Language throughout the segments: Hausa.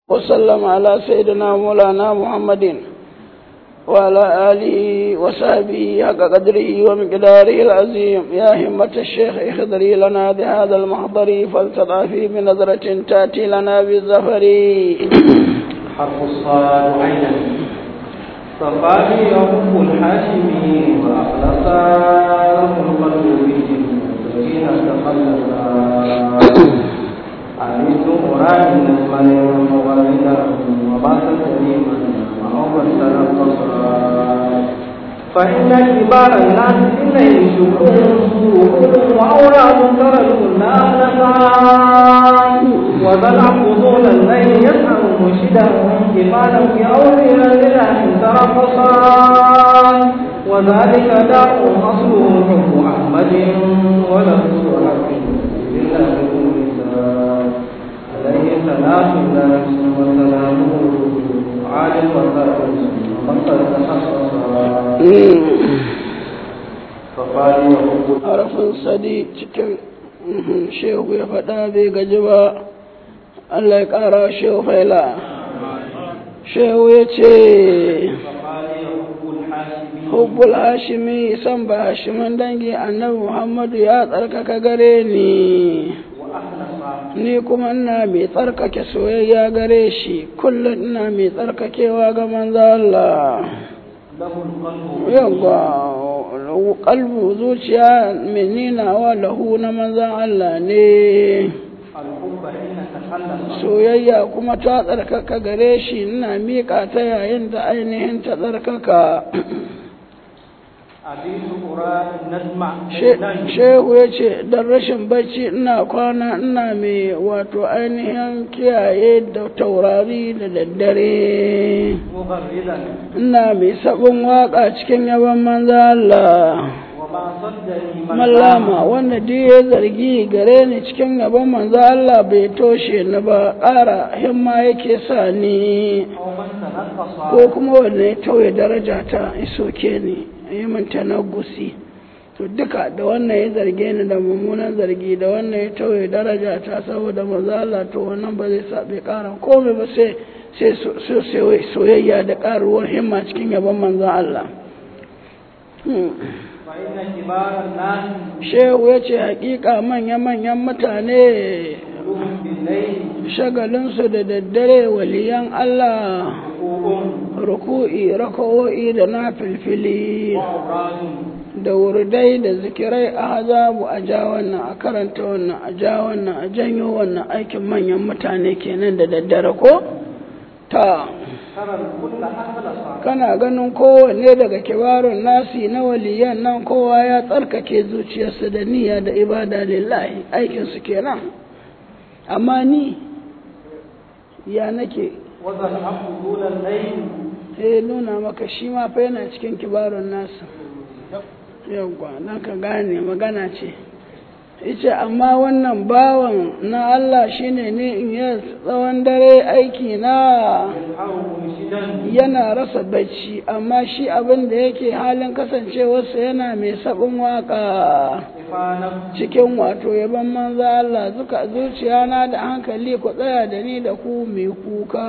وسلم على سيدنا مولانا محمد وعلى آله وصحبه حق قدره ومقداره العظيم يا همة الشيخ اخضري لنا بهذا المحضر فلتضعفي بنظرة تأتي لنا بالزفر حرف الصاد عينا صفاني رب الحاشمي وأخلصا القلب به الذين تخلصا عملت قرآن المن مغردا وبات سليما وأول تنقصا فإن كبار الناس إليه شكور وأولاد ترى الناس وذا العبدون الليل يسأل مرشدا كفالا في أولياء لله ترقصا وذلك داء أصله حب أحمد وله حق لله عليه صلاة الله وسلامه عالم وسائل وقد تخصصا فقال وحب harafin sadi cikin shehu ya faɗa bai gaji ba Allah ya ƙara shehu faila shehu ya ce فقال وحب الحاشمي hubbul hashimi san ba hashiman dangi annabi muhammadu ya tsarkaka gare ni وأخلص ni kuma ina mai tsarkake soyayya gare shi kullum ina mai tsarkakewa ga manzo Allah له القلب yawa kalbu zuciya mai ninawa lahu na manzan Allah ne الحب حين تخلص soyayya kuma ta tsarkaka gare shi ina miƙa ta yayin da ainihin ta tsarkaka أبيت أرى نسمع She- shehu ya ce don rashin bacci ina kwana ina mai wato ainihin kiyaye da taurari da daddare مغردا ina mai sabon waka cikin yaban manzo Allah وما صدني من mallama wanda duk ya zargi gare ni cikin yaban manzo Allah bai toshe ni ba ƙara himma yake sa ni أو من تنقص ko kuma wanda ya tauye daraja ta isoke ni yi min tanaggusi to duka da wannan ya zarge ni da mummunan zargi da wannan ya tauye daraja ta saboda manzo Allah to wannan ba zai sa bai ƙara komai ba sai sai so- so- so- soyayya da ƙaruwar himma cikin yaban manzo Allah Hmm. فإن كبار الناس shehu ya ce hakika manya-manyan mutane قلوبهم بالليل shagalinsu da daddare waliyan Allah حقوق ruku'i raka'o'i da na filfili وأوراد da wurdai da zikirai a hazabu a ja wannan a karanta wannan a ja wannan a janyo wannan aikin manyan mutane kenan da daddare ko ta ترى الكل أخلص kana ganin kowanne daga kibarun nasi na waliyan nan kowa ya tsarkake zuciyarsa da niyya da ibada lillahi aikinsu kenan amma ni ya nake وذا الحق دون الليل sai nuna maka shi ma fa yana cikin kibarun nasa yawwa don ka gane magana ce ita amma wannan bawan na Allah shine ne in yi tsawon dare aiki na يسحر مرشدا yana rasa bacci amma shi abin da yake halin kasancewarsa yana mai sabon waka إفانا cikin wato yaban manzo Allah zuka zuciya na da hankali ku tsaya da ni da ku mai kuka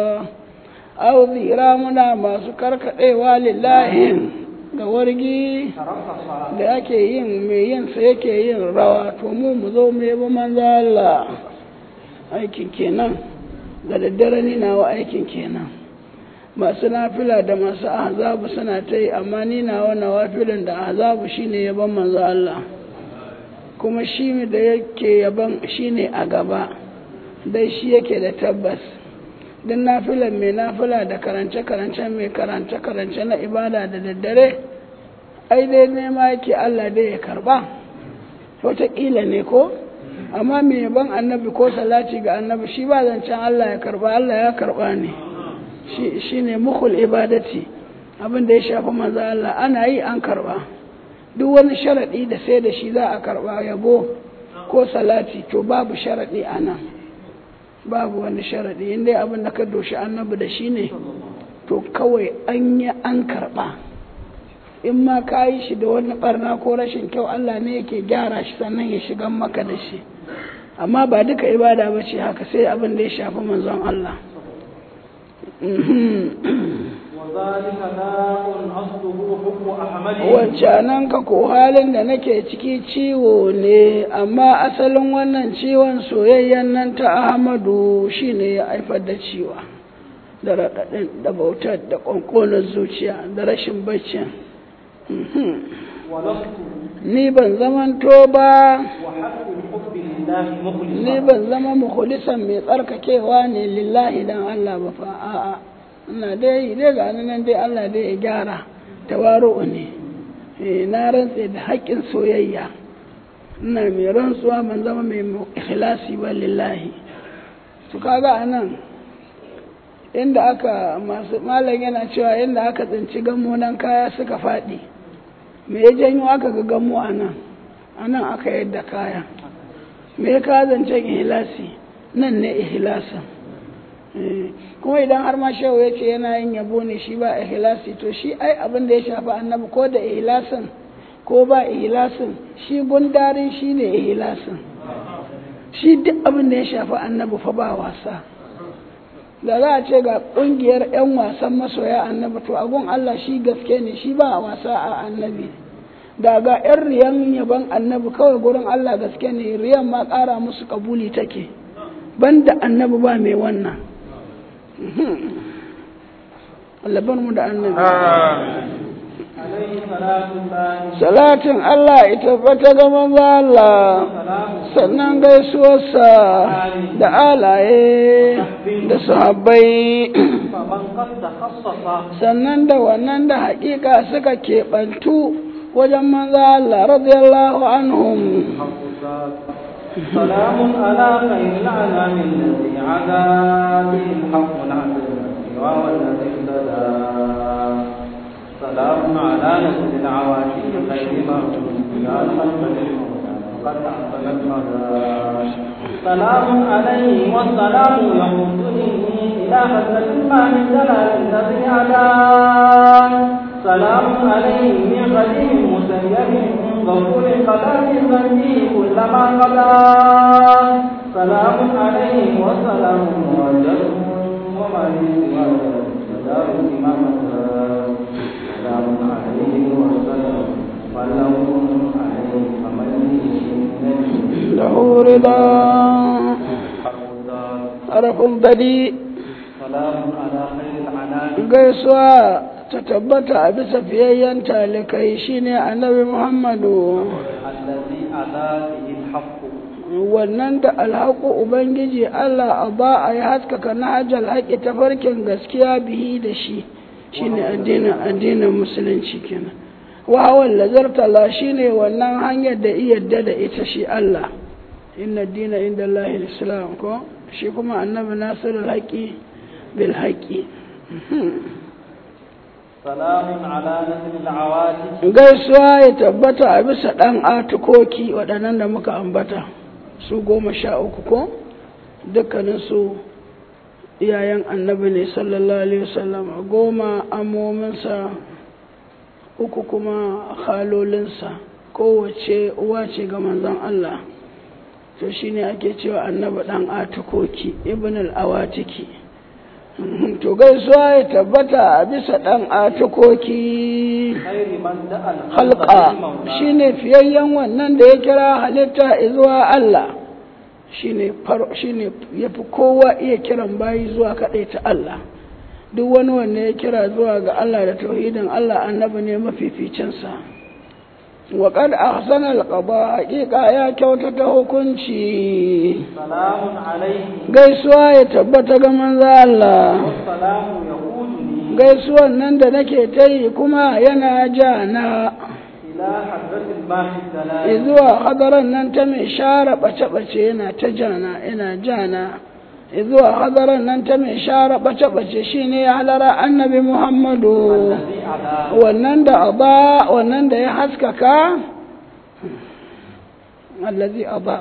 au zira muna masu karkadewa lillahi ga wargi ترقص da ake yin mai yin sa yake yin rawa to mu mu zo mu yabi manzo Allah aikin kenan da daddare ni nawa aikin kenan masu nafila da masu ahzabu suna ta yi amma ni nawa nawafilin da ahzabu shine yaban manzo Allah kuma shi da yake yaban shine a gaba dai shi yake da tabbas don nafilan mai nafila da karance-karance mai karance-karance na ibada da daddare ai dai nema yake Allah dai ya karba wataƙila ne ko amma mai yaban annabi ko salati ga annabi shi ba zancen Allah ya karba Allah ya karba ne shi shi ne mukul ibadati abin da ya shafi manzo Allah ana yi an karba duk wani sharaɗi da sai da shi za a karba yabo ko salati to babu sharaɗi a nan babu wani sharaɗi inda abin da ka doshi annabi da shi ne to kawai an yi an karɓa in ma ka yi shi da wani ɓarna ko rashin kyau Allah ne yake gyara shi sannan ya shigan maka da shi amma ba duka ibada ba ce haka sai abin da ya shafi manzon Allah وذلك داء أصله حب أحمد wancanan ka ko halin da nake ciki ciwo ne amma asalin wannan ciwon soyayyen nan ta ahmadu shine ya haifar da ciwa da raɗaɗin da bautar da ƙwanƙonar zuciya da rashin baccin ولست ni ban zamanto ba وحق الحب لله ni مخلصا ban zama mukhlisan mai tsarkakewa ne lillahi dan Allah ba fa a'a ina dai dai ga nan dai Allah dai ya gyara tawaru'u ne eh na rantse da haƙƙin soyayya ina mai rantsuwa ban zama mai ikhlasi ba lillahi to kaga anan inda aka masu malam yana cewa inda aka tsinci gammo nan kaya suka faɗi me ya janyo aka ga gammo a nan a nan aka yadda kaya me ya kawo zancen ihlasi nan ne ihlasin Eh, kuma idan har ma shehu ya ce yana yin yabo ne shi ba ihlasi to shi ai abin da ya shafi annabi ko da ihlasin ko ba ihlasin shi gundarin shi ne ihlasin shi duk abin da ya shafi annabi fa ba wasa da za a ce ga ƙungiyar 'yan wasan masoya annabi to agun Allah shi gaske ne shi ba wasa a annabi da ga 'yan riyan yaban annabi kawai gurin Allah gaske ne riyan ma ƙara musu kabuli take banda annabi ba mai wannan Allah bar mu da annabi عليه صلاة الله salatin Allah ita fata ga manzo Allah سلام sannan gaisuwarsa da alaye da sahabbai فمن قد تخصص sannan da wannan da haƙiƙa suka keɓantu wajen manzo Allah radiyallahu anhum سلام على خير الأنام الذي عدا به الحق العدل وهو الذي اهتدى سلام على نسل العواشي خير ما يا الخلق للمولى قد أحسن المدى سلام عليه والسلام يقودني إلى حسن ما من جلال الذي عدا سلام عليه من خليل مسيب غفور قدر ذنبي كلما قضى سلام عليه وسلام مؤجل وما لي سواه سلام إمامة سلام عليه وسلام ولو عليه فمن لي lahu rida arafin badi سلام على خير العنان gaisuwa ta tabbata a bisa fiyayyen talikai shine annabi muhammadu الذي أتى به الحق wannan da alhaku ubangiji allah a ba a yi haskaka na hajjal haƙi ta farkin gaskiya bihi da shi shine addinin addinin musulunci kenan wahawan lazartala shine wannan hanyar da iyadda da ita shi allah inna dina inda lahil islam ko shi kuma annabi nasiru haƙi bil haƙi سلام على نسل العواتق gaisuwa ya tabbata a bisa ɗan atukoki waɗannan da muka ambata su goma sha uku ko dukkaninsu iyayen annabi ne sallallahu alaihi wasallam goma amominsa uku kuma halolinsa kowace uwa ce ga manzon Allah to shine ake cewa annabi ɗan atukoki ibn al-awatiki to gaisuwa ya tabbata a bisa ɗan atukoki خير من دعا halka shine fiyayyen wannan da ya kira halitta zuwa Allah shine far shine yafi kowa iya kiran bayi zuwa kadai ta Allah duk wani wanda ya kira zuwa ga Allah da tauhidin Allah annabi ne mafificin sa wa qad ahsana al-qada haqiqa ya kyautata hukunci سلام عليه gaisuwa ya tabbata ga manzo Allah والسلام يقودني gaisuwan nan da nake ta yi kuma yana ja na إلى حضرة الماء السلام zuwa hadaran nan ta mai share ɓace-ɓace yana ta jana yana jana zuwa hadaran nan ta mai share ɓace-ɓace shine ya halara annabi muhammadu الذي أعلى wannan da aba wannan da ya haskaka allazi aba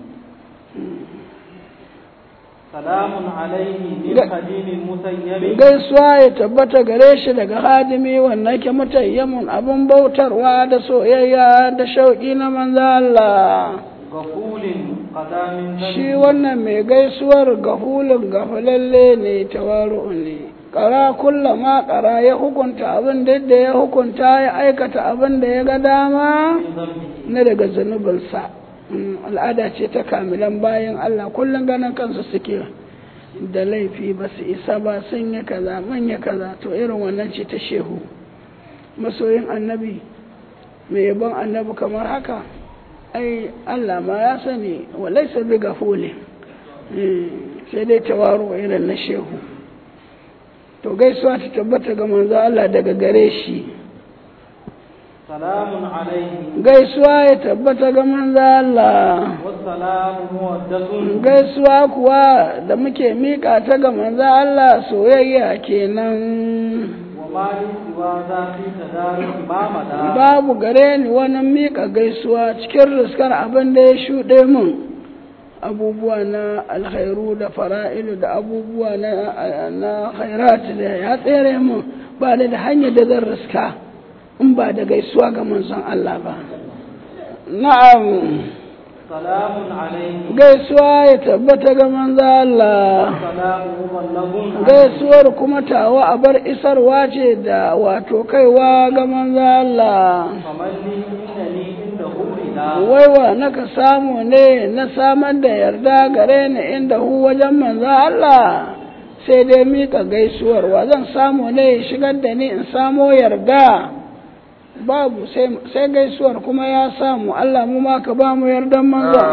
سلام عليه من لا. خليل المسيب gaisuwa ya tabbata gare shi daga hadimi wannan ke mutayyamun abin bautarwa da soyayya da shauƙi na manzo Allah غفول قدام shi wannan mai gaisuwar gafulun gafalalle ne tawaru'u ne ƙara kulla ma ƙara ya hukunta abin da yadda ya hukunta ya aikata abin da ya ga dama من ذنبه na daga zunubinsa Mm, al'ada ce ta kamilan bayan Allah kullum ganin kansu suke da laifi ba su isa ba sun yi kaza manya kaza to irin wannan ce ta shehu masoyin annabi mai yabon annabi kamar haka ai Allah ma ya sani walai sabi ga hule sai dai tawaro irin na shehu to gaisuwa ta tabbata ga manzo Allah daga gare shi سلام عليه gaisuwa ya tabbata ga manzo Allah والسلام مودة gaisuwa kuwa da muke mika ta ga manzo Allah soyayya kenan وما لي سوى ذا في تدارك ما مدى babu gare ni wani mika gaisuwa cikin riskar abin da ya shuɗe mun abubuwa na alkhairu da fara'ilu da abubuwa na na khairat da ya tsere mun ba da da hanyar da zan riska in ba da gaisuwa ga manzon Allah ba na'am سلام عليه gaisuwa ya tabbata ga manzo Allah سلام مبلغ gaisuwar kuma tawa a bar isarwa ce da wato kaiwa ga manzo Allah فمن لي إنني عنده إله waiwa naka samu ne na samar da yarda gare ni inda hu wajen manzo Allah sai dai mika gaisuwar wa zan samu ne ya shigar da ni in samo yarda babu sai sai gaisuwar kuma ya samu Allah mu ma ka ba mu yardan manzo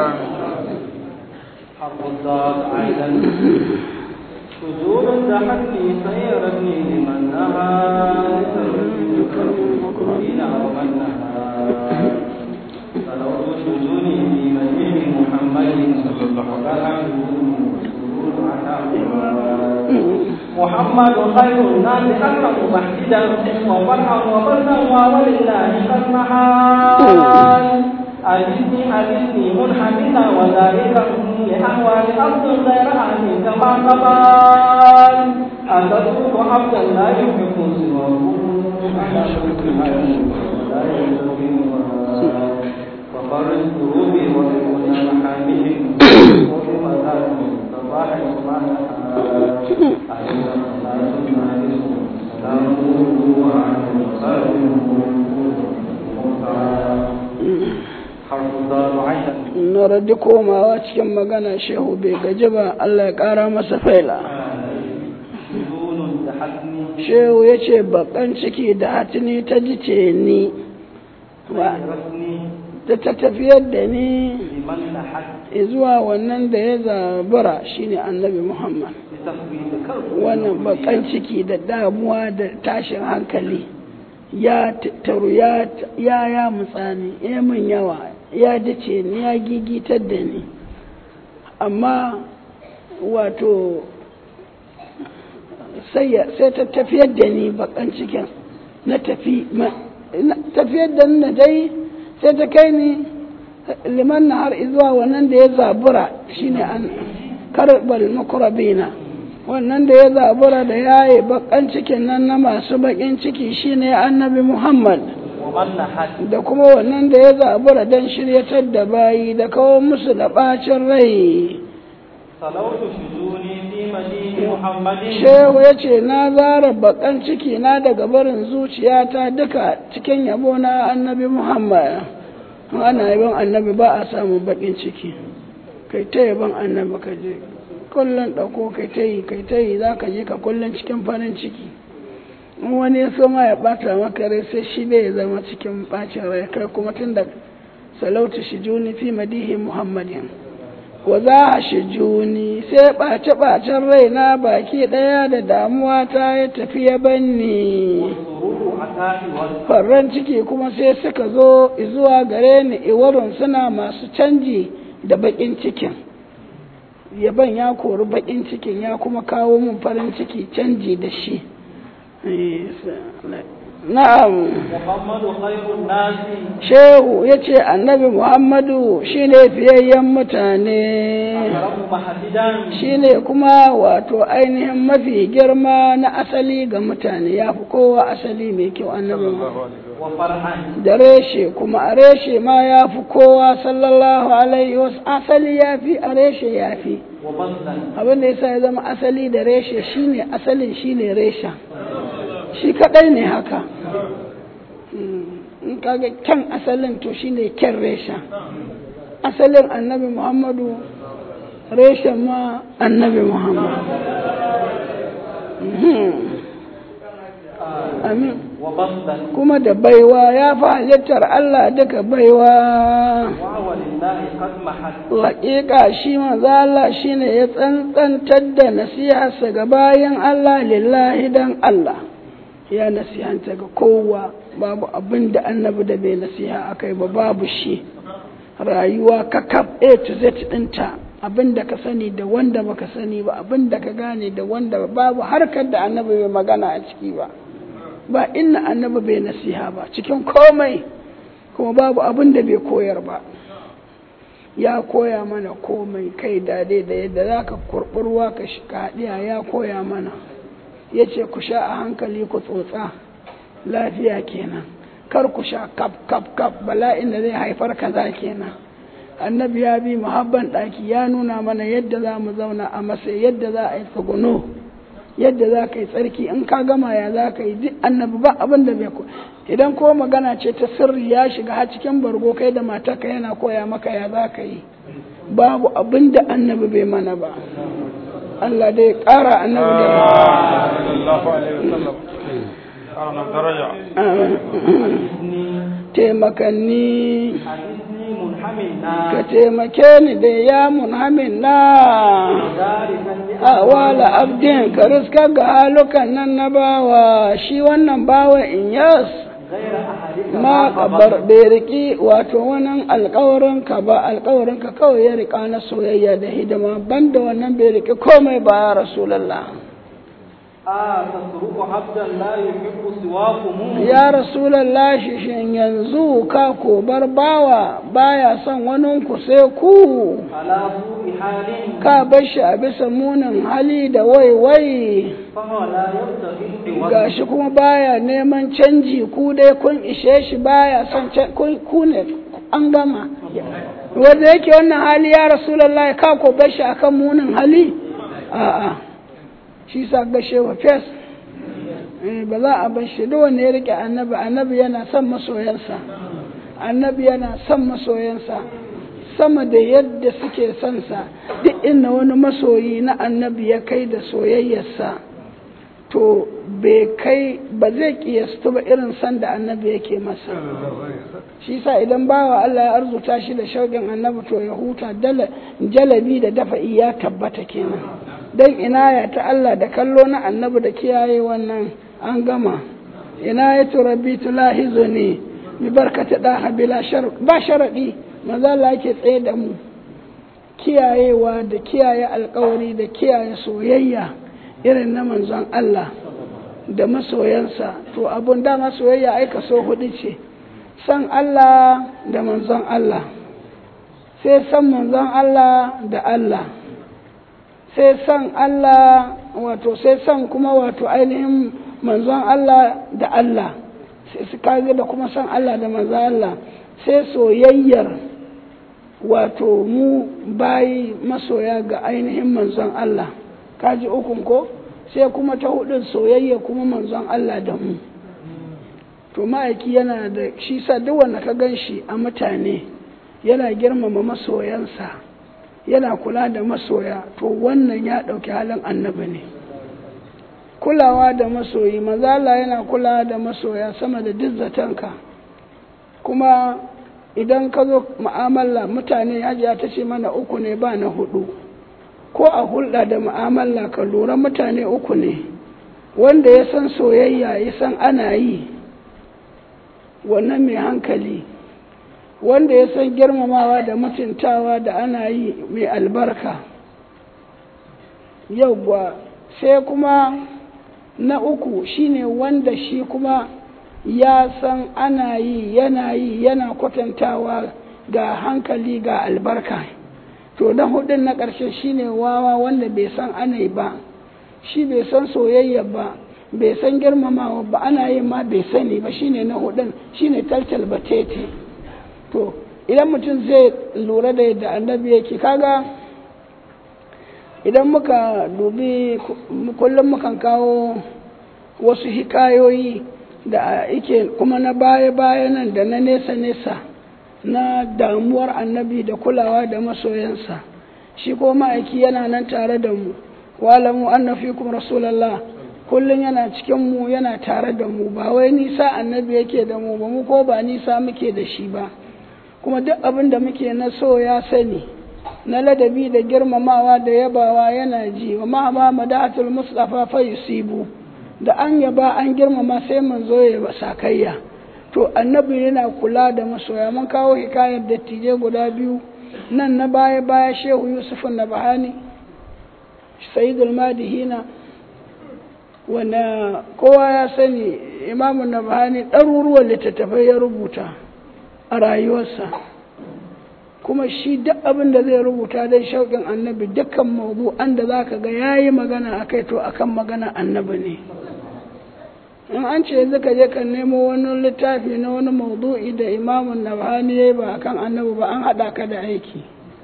حرب الضاد عيدا شذور دحتني سيرتني لمن نهى إلى ومن نهى فلوت شذوني في مدين محمد صلى الله عليه وسلم محمد خير الناس أكرم محجدا وفرحا وفردا ولله قد محال أجدني أجدني منحمدا وذلك لأهوال أرض غير أهل كما قبال أتترك عبدا لا يحب سواه على شرك ما يحب ولا يستقيم ففرج قلوبي وكن محامهم وبما ذلك صباح وما حرف الضاد عينا na radi komawa cikin magana shehu bai gaji ba Allah ya ƙara masa faila بدون تحدني shehu ya ce bakan ciki da hatini ta jice ni wa رسمي ta ta tafiyar da ni لمن تحد zuwa wannan da ya zabura shine annabi muhammad لتفويض كرب wannan bakan ciki da damuwa da tashin hankali ya taru ya ya ya mutsani ya min yawa ya dace ni ya gigitar da ni amma wato sai ya- sai ta tafiyar da ni bakan cikin na tafi ma- na- tafiyar da ni na dai sai ta kai ni liman na har zuwa wannan da ya zabura shine an karbal makurabina wannan da ya zabura da yaye bakan cikin nan na masu bakin ciki shine annabi muhammad ومن تحد da kuma wannan da ya zabura don shiryatar da bayi da kawo musu da bacin rai صلوت شجوني في مدين محمد shehu ya ce na zara bakan ciki na daga barin zuciyata duka cikin yabo na annabi muhammad in ana yabon annabi ba a samun bakin ciki kai ta yabon annabi ka je kullum ɗauko kai ta yi kai ta yi za ka je ka kullum cikin farin ciki in wani ya so ma ya ɓata maka rai sai shi ne ya zama cikin ɓacin rai kai kuma tun da salautu shi juni fi madihi muhammadin wa za a shi juni sai ɓace-ɓacen rai na baki ɗaya da damuwa ta ya tafi ya banni والسرور عتاء والفرح farran ciki kuma sai suka zo zuwa gare ni iwarun suna masu canji da baƙin cikin yaban ya kori baƙin cikin ya kuma kawo min farin ciki canji da shi Eh, na'am محمد خير الناس shehu ya ce annabi muhammadu shine fiyayyen mutane أكرم محددا shine kuma wato ainihin mafi girma na asali ga mutane ya fi kowa asali mai kyau annabi Muhammad. وفرحا da reshe kuma a reshe ma ya fi kowa sallallahu alaihi wasu asali ya fi a reshe ya fi وبطلا abin da yasa ya zama asali da reshe shine asalin shine reshen shi kadai ne haka in kaga kyan asalin to shine kyan reshen asalin annabi muhammadu reshen ma annabi muhammadu amin وبطلا kuma da baiwa ya fi halittar Allah duka baiwa وهو لله قد محت Haƙiƙa shi manzo Allah shine ya tsantsantar da nasiharsa ga bayan Allah lillahi dan Allah ya nasihanta ga kowa babu abin da annabi da bai nasiha akai ba babu shi rayuwa kakaf A to Z ɗinta abin da ka sani da wanda baka sani ba abin da ka gane da wanda babu harkar da annabi bai magana a ciki ba ba inna annabi bai nasiha ba cikin komai kuma babu abin da bai koyar ba ya koya mana komai kai dade da yadda za ka kurɓurwa ka haɗiya ya koya mana ya ce ku sha a hankali ku tsotsa lafiya kenan kar ku sha kaf kaf kaf bala'in da zai haifar kaza kenan annabi ya bi muhabban ɗaki ya nuna mana yadda za mu zauna a masa yadda za a yi tsuguno yadda za ka yi tsarki in ka gama ya za ka yi duk annabi ba abin da bai ko idan ko magana ce ta sirri ya shiga har cikin bargo kai da matarka yana koya maka ya za ka yi babu abin da annabi bai mana ba Allah dai ƙara annabi da sallallahu alaihi wasallam ƙara daraja taimakanni حدثني منحمنا ka taimake ni da ya munhamin na ذلك awala abdin ka riska ga halukan nan na bawa shi wannan bawa in yas غير أحدك ma kabar bai riki wato wannan alkawarin ka ba alkawarin ka kawai ya rika na soyayya da hidima banda wannan bai riki komai ba ya rasulullah آه تترك عبدا لا يحب سواكم ya rasulullah shi shin yanzu ka ko bar bawa baya son wani ku sai ku على سوء حال ka bar shi a bisa munin hali da waiwai فهو لا يبتغي العوض gashi kuma baya neman canji ku dai kun ishe shi baya son can- ku ku ne an gama wanda yake wannan hali ya rasulullahi ka ko bar shi akan munin hali a'a shi sa gashe wa fes Eh, ba za a bar shi duk wanda ya rike annabi annabi yana son masoyansa annabi yana son masoyansa sama da yadda suke son sa duk inda wani masoyi na annabi ya kai da soyayyarsa to bai kai ba zai kiyastu ba irin san da annabi yake masa shi sa idan bawa Allah ya arzuta shi da shauƙin annabi to ya huta dala jalabi da dafa'i ya tabbata kenan dan inaya ta Allah da kallo na annabi da kiyaye wannan an gama inayatu rabbi tulahizuni bi barkati da bila shar ba sharadi maza Allah yake tsaye da mu kiyayewa da kiyaye alkawari da kiyaye soyayya irin na manzon Allah da masoyansa to abun dama soyayya ai kaso hudu ce san Allah da manzon Allah sai san manzon Allah da Allah sai san Allah wato sai san kuma wato ainihin manzon Allah da Allah sai su kage da kuma san Allah da manzon Allah sai soyayyar wato mu bayi masoya ga ainihin manzon Allah kaji ukun ko sai kuma ta hudun soyayya kuma manzon Allah da mu to ma'aiki yana da shi sa duk wanda ka gan shi a mutane yana girmama masoyansa yana kula da masoya to wannan ya ɗauki halin annabi ne kulawa da masoyi mazala yana kulawa da masoya sama da duk zatonka kuma idan ka zo mu'amala mutane hajiya ta ce mana uku ne ba na hudu ko a hulɗa da mu'amala ka lura mutane uku ne wanda ya san soyayya ya san ana yi wannan mai hankali wanda ya san girmamawa da mutuntawa da ana yi mai albarka yauwa sai kuma na uku shine wanda shi kuma ya san ana yi yana yi yana kwatantawa ga hankali ga albarka to na hudun na ƙarshe shine wawa wanda bai san ana yi ba shi bai san soyayya ba bai san girmamawa ba ana yin ma bai sani ba shine na hudun shine taltal batete to idan mutum zai lura da yadda annabi yake kaga idan muka dubi kullum mukan kawo wasu hikayoyi da ike kuma na baya-baya nan da na nesa-nesa na damuwar annabi da kulawa da masoyansa shi ko ma'aiki yana nan tare da mu walamu anna fikum rasulallah kullum yana cikin mu yana tare da mu ba wai nisa annabi yake da mu ba mu ko ba nisa muke da shi ba kuma duk abin da muke na so ya sani na ladabi da girmamawa da yabawa yana ji wa ma ma madatul mustafa fa yusibu da an yaba an girmama sai manzo ya ba sakayya to annabi yana kula da masoya mun kawo hikayar dattijai guda biyu nan na baya baya shehu yusuf na bahani sayyidul madihina wanda kowa ya sani imamun na bahani ɗaruruwan littattafai ya rubuta a rayuwarsa kuma shi duk abin da zai rubuta dai shauƙin annabi dukkan mawdu'an da za ka ga ya yi magana a kai to akan magana annabi ne in an ce yanzu ka je ka nemo wani littafi na wani maudu'i da imamun nabhani ya yi ba akan annabi ba an haɗa ka da aiki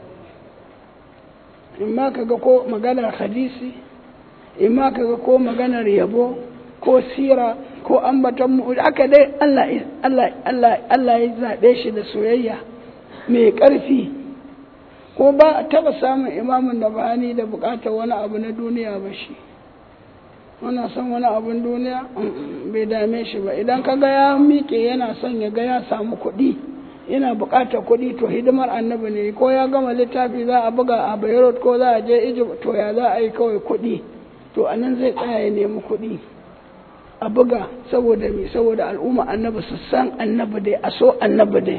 in ma ka ga ko maganar hadisi in ma ka ga ko maganar yabo ko sira ko ambaton mu aka dai Allah Allah Allah Allah ya zaɓe shi da soyayya mai ƙarfi ko ba a taɓa samun imamun nabhani da buƙatar wani abu na duniya ba shi wana son wani abin duniya bai dame shi ba idan ka ga ya miƙe yana son ya ga ya samu kuɗi yana buƙatar kuɗi to hidimar annabi ne ko ya gama littafi za a buga a beirut ko za a je egypt to ya za a yi kawai kuɗi to a nan zai tsaya ya nemi kuɗi a buga saboda me saboda al'umma annabi su san annabi dai a so annabi dai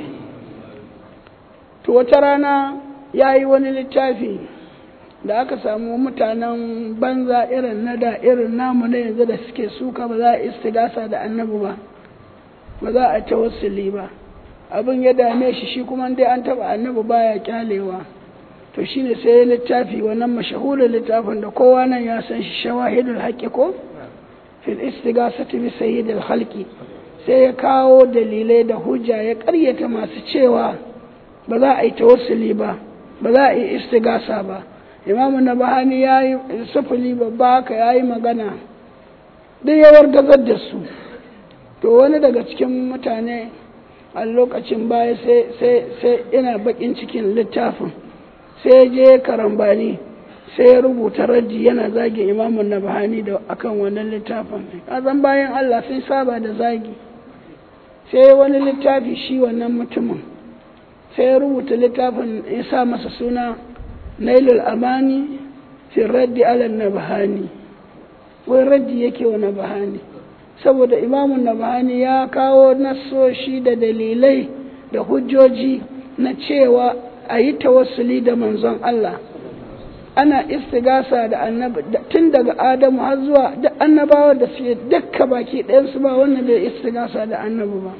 to wata rana ya yi wani littafi da aka samu mutanen banza irin na da irin namu na yanzu da suke suka ba za a istigasa da annabi ba ba za a tawassuli ba abin ya dame shi shi kuma dai an taba annabi baya kyalewa to shine sai ya littafi wannan mashahurin littafin da kowa nan ya san shi shawahidul haqqi ko fil istighasati bi sayyidil khalqi sai ya kawo dalilai da hujja ya karyata masu cewa ba za a yi tawassuli ba ba za a yi istigasa ba imamu na bahani ya yi sufuli babba haka ya yi magana duk yawar gazar da su to wani daga cikin mutane a lokacin baya sai ina bakin cikin littafin sai je karambani sai ya rubuta raji yana zagi imamun na bahani da akan wannan littafin kazan bayan allah sun saba da zagi sai wani littafi shi wannan mutumin sai ya rubuta littafin ya sa masa suna nailul amani fi raddi ala nabahani wai raddi yake wa nabahani saboda imamun nabahani ya kawo nassoshi da dalilai da hujjoji na cewa a yi tawassuli da manzon Allah ana istigasa da annabi tun daga adamu har zuwa duk annabawa da suke dukka baki ɗayansu ba wannan bai istigasa da annabi ba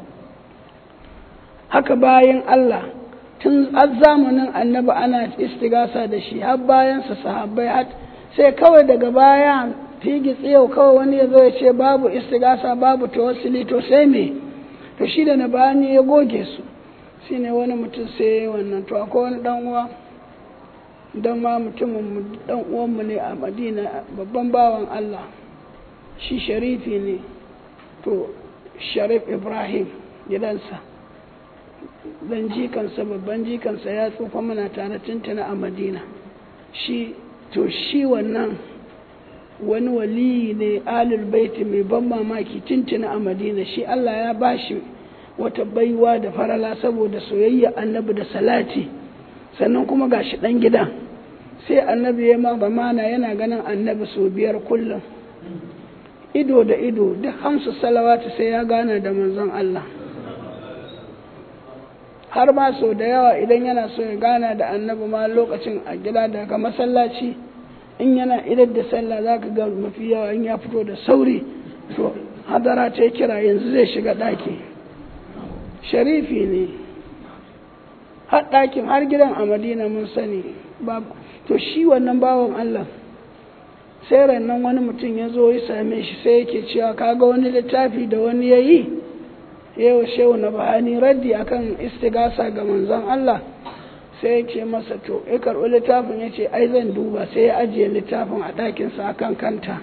haka bayan Allah tun zamanin annabi ana istigasa da shi har bayansa sahabbai har sai kawai daga baya figi tsiyau kawai wani ya zo ya ce babu istigasa babu tawassuli to sai me to shi da na bani ya goge su shi ne wani mutum sai wannan to akwai wani dan uwa dan ma mutumin dan uwanmu ne a madina babban bawan Allah shi sharifi ne to sharif ibrahim gidansa dan jikansa babban jikansa ya tsufa mana tare tuntuna a madina shi to shi wannan wani waliyi ne alul baiti mai ban mamaki tuntuna a madina shi allah ya bashi wata baiwa da farala saboda soyayya annabi da salati sannan kuma gashi dan gidan sai annabi ya mana yana ganin annabi sau biyar kullum ido da ido duk hamsu salawatu sai ya gana da manzon allah har ma sau da yawa idan yana so ya gana da annabi ma lokacin a gida daga masallaci in yana idar da sallah za ka ga mafi yawa in ya fito da sauri to hadara ta kira yanzu zai shiga ɗaki sharifi ne har ɗakin har gidan a madina mun sani to shi wannan bawan allah sai rannan wani mutum ya zo ya same shi sai yake cewa kaga wani littafi da wani ya yi yau shehu na bahani raddi akan istigasa ga manzon Allah sai ya ce masa to ya karɓi littafin ya ce ai zan duba sai ya ajiye littafin a ɗakinsa a kan kanta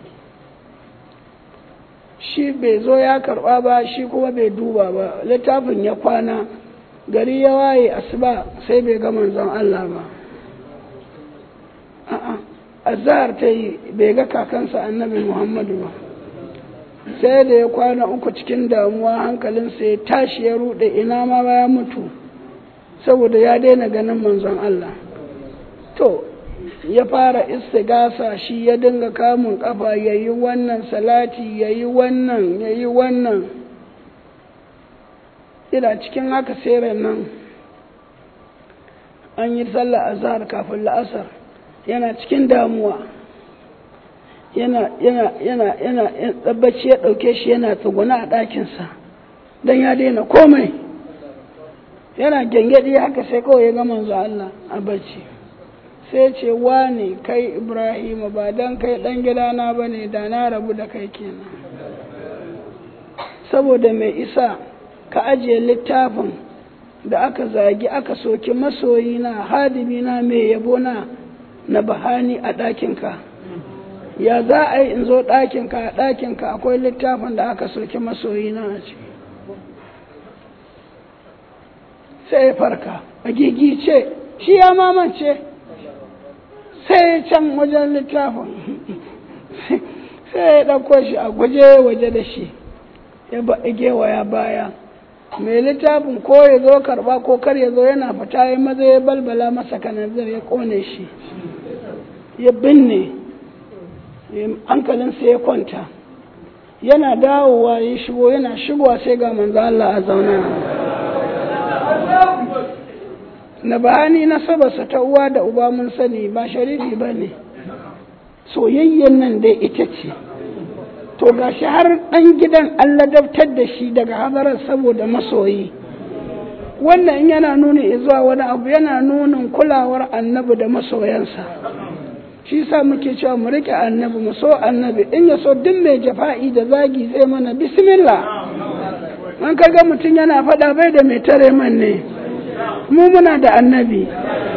shi bai zo ya karɓa ba shi kuma bai duba ba littafin ya kwana gari ya waye asuba sai bai ga manzon Allah ba a'a azhar ta yi bai ga kakansa annabi Muhammadu ba sai da ya kwana uku cikin damuwa hankalinsa ya tashi ya rude ina ma ya mutu saboda ya daina ganin manzon Allah to ya fara istigasa shi ya dinga kamun kafa ya yi wannan salati ya yi wannan ya yi wannan ina cikin haka sai nan an yi sallah azhar kafin la'asar yana cikin damuwa yana yana yana yana tsabbaci ya ɗauke shi yana tsuguna a ɗakinsa don ya daina komai yana gyangyaɗi haka sai kawai ya ga manzo Allah a bacci sai ce wane kai Ibrahim ba don kai ɗan gidana ba ne da na rabu da kai kenan saboda mai isa ka ajiye littafin da aka zagi aka soki masoyina hadimina mai yabona na bahani a ɗakinka ya za a yi in zo ɗakinka a ɗakinka akwai littafin da aka soki masoyina a ciki sai ya farka a gigice shi ya mamance sai can wajen littafin sai ya ɗauko shi a guje waje da shi ya gewaya baya mai littafin ko ya zo karba ko kar ya zo yana fita ya maza ya balbala masa kanazir ya kone shi ya binne hankalinsa ya kwanta yana dawowa ya shigo yana shigowa sai ga manzo Allah a zauna na bayani na sabasa ta uwa da uba mun sani ba sharifi ba ne soyayyen nan dai ita ce to gashi har ɗan gidan an ladabtar da shi daga hadarar saboda masoyi wannan in yana nuni zuwa wani abu yana nunin kulawar annabi da masoyansa shi sa muke cewa mu rike annabi mu so annabi in ya so duk mai jafa'i da zagi zai mana bismillah an kaga mutum yana faɗa bai da mai tare man ne mu muna da annabi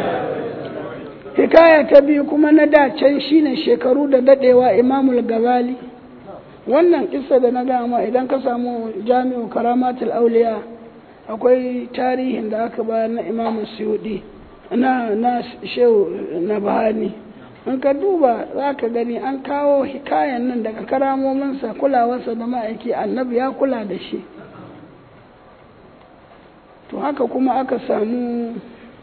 hikaya ta biyu kuma na da can shine shekaru da dadewa imamul gazali wannan kissa da na gama idan ka samu jami'u karamatul auliya akwai tarihin da aka bayar na imamu suyudi na na shehu na bahani in ka duba za ka gani an kawo hikayen nan daga karamominsa kulawarsa da ma'aiki annabi ya kula da shi to haka kuma aka samu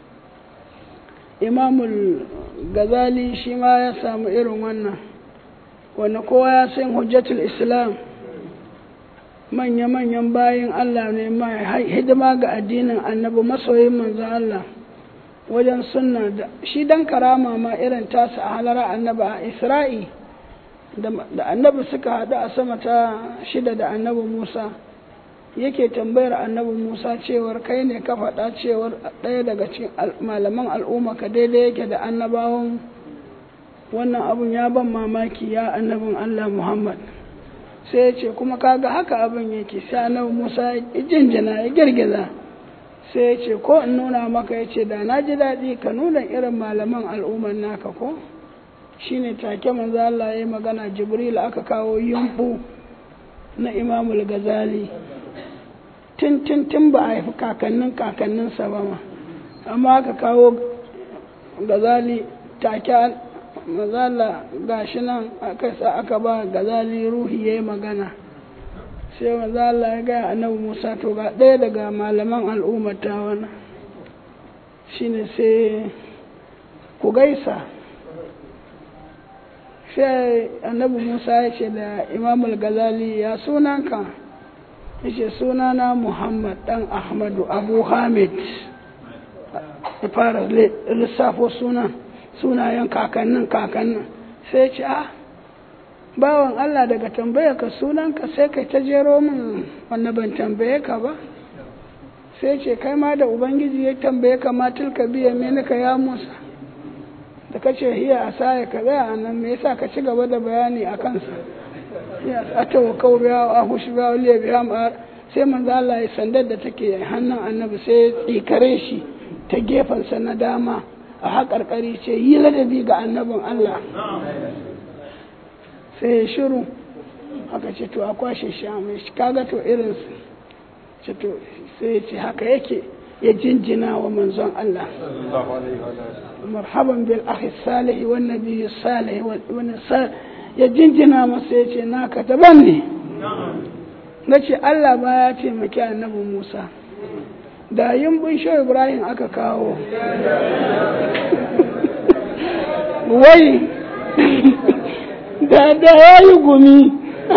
imamul gazali shi ma ya samu irin wannan wanda kowa ya san hujjatul islam manya-manyan bayan allah ne mai hidima ga addinin annabi masoyin manzo allah wajen sunna da shi dan karama ma irin tasa a halara annabi a isra'i da annabi suka haɗu a sama ta shida da annabi musa yake tambayar annabi musa cewar kai ne ka faɗa cewar ɗaya daga cikin malaman al'umma ka daidai yake da annabawan wannan abun ya ban mamaki ya annabin allah muhammad sai ya ce kuma kaga haka abin yake sai annabi musa ya jinjina ya girgiza sai ya ce ko in nuna maka ya ce da na ji daɗi ka nuna irin malaman al'ummar naka ko shine take manzo Allah ya yi magana jibril aka kawo yumbu na imamul gazali tun tun tun ba a haifi kakannin kakanninsa ba ma amma aka kawo gazali take mazala gashi nan aka sa aka ba gazali ruhi ya yi magana sai maza Allah ya gaya annabi Musa to ga ɗaya daga malaman al'ummar ta wani shine sai ku gaisa sai annabi Musa ya ce da imam al-gazali ya sunanka ya ce sunana Muhammad ɗan Ahmadu Abu Hamid ya fara lissafo sunan sunayen kakannin kakannin sai ce ah bawan Allah daga tambaye ka sunanka sai kai ta jero min wanda ban tambaye ka ba sai ce kai ma da ubangiji ya tambaye ka ma tilka biya ka ya musa da ka ce hiya a saya ka tsaya a nan me yasa ka ci gaba da bayani a kansa ya ata wa kawo biya a hushi biya waliya biya ma sai manzo Allah ya sandar da take hannun annabi sai ya tsikare shi ta gefensa na dama a haƙarƙari ce yi ladabi ga annabin Allah sai ya shiru haka ce to a kwashe shi a mai shi kaga to irinsu ce to sai ya ce haka yake ya jinjina wa manzon Allah sallallahu alaihi wa sallam marhaban bil akhi salih wan nabiy salih wani ya jinjina masa ya ce naka daban ne na ce Allah ba ya taimaki annabi Musa da yin bin shi Ibrahim aka kawo wai da da ya yi gumi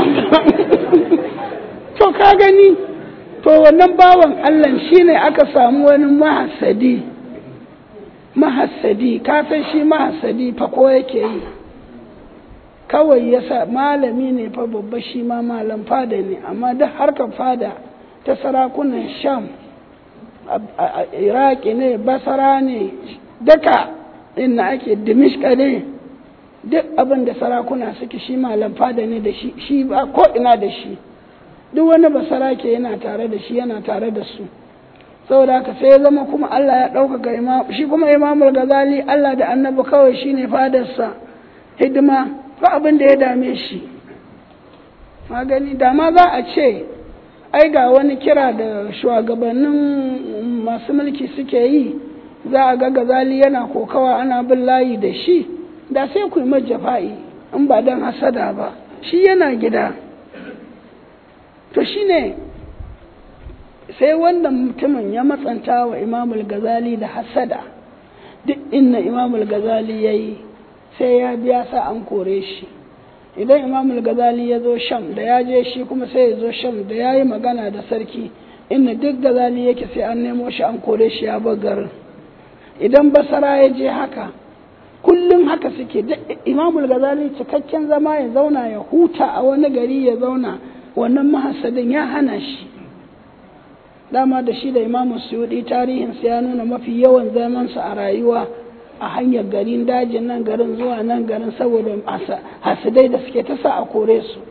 to ka gani to wannan bawan Allah shine aka samu wani mahasadi mahasadi ka san shi mahasadi fa ko yake yi kawai ya sa malami ne fa babba shi ma malam fada ne amma duk harkar fada ta sarakunan sham a iraki ne basara ne duka inda ake dimishka ne duk abin da sarakuna suke shi malam fada ne da shi shi ba ko ina da shi duk wani basara ke yana tare da shi yana tare da su saboda haka sai ya zama kuma Allah ya ɗaukaka imam shi kuma imamul gazali Allah da annabi kawai shine fadarsa hidima ba abin da ya dame shi magani da ma za a ce ai ga wani kira da shugabannin masu mulki suke yi za a ga gazali yana kokawa ana bin layi da shi da sai ku yi majafa'i in ba don hasada ba shi yana gida to shi ne sai wannan mutumin ya matsanta wa imamul gazali da hasada duk inna imamul gazali ya yi sai ya biya sa an kore shi idan imamul gazali ya zo sham da ya je shi kuma sai ya zo sham da ya yi magana da sarki inda duk gazali yake sai an nemo shi an kore shi ya bar garin idan basara ya je haka kullum haka suke imamul gazali cikakken zama ya zauna ya huta a wani gari ya zauna wannan mahasadin ya hana shi dama da shi da imamu suyudi tarihinsa ya nuna mafi yawan zamansa a rayuwa a hanyar garin dajin nan garin zuwa nan garin saboda hasidai da suke ta sa a kore su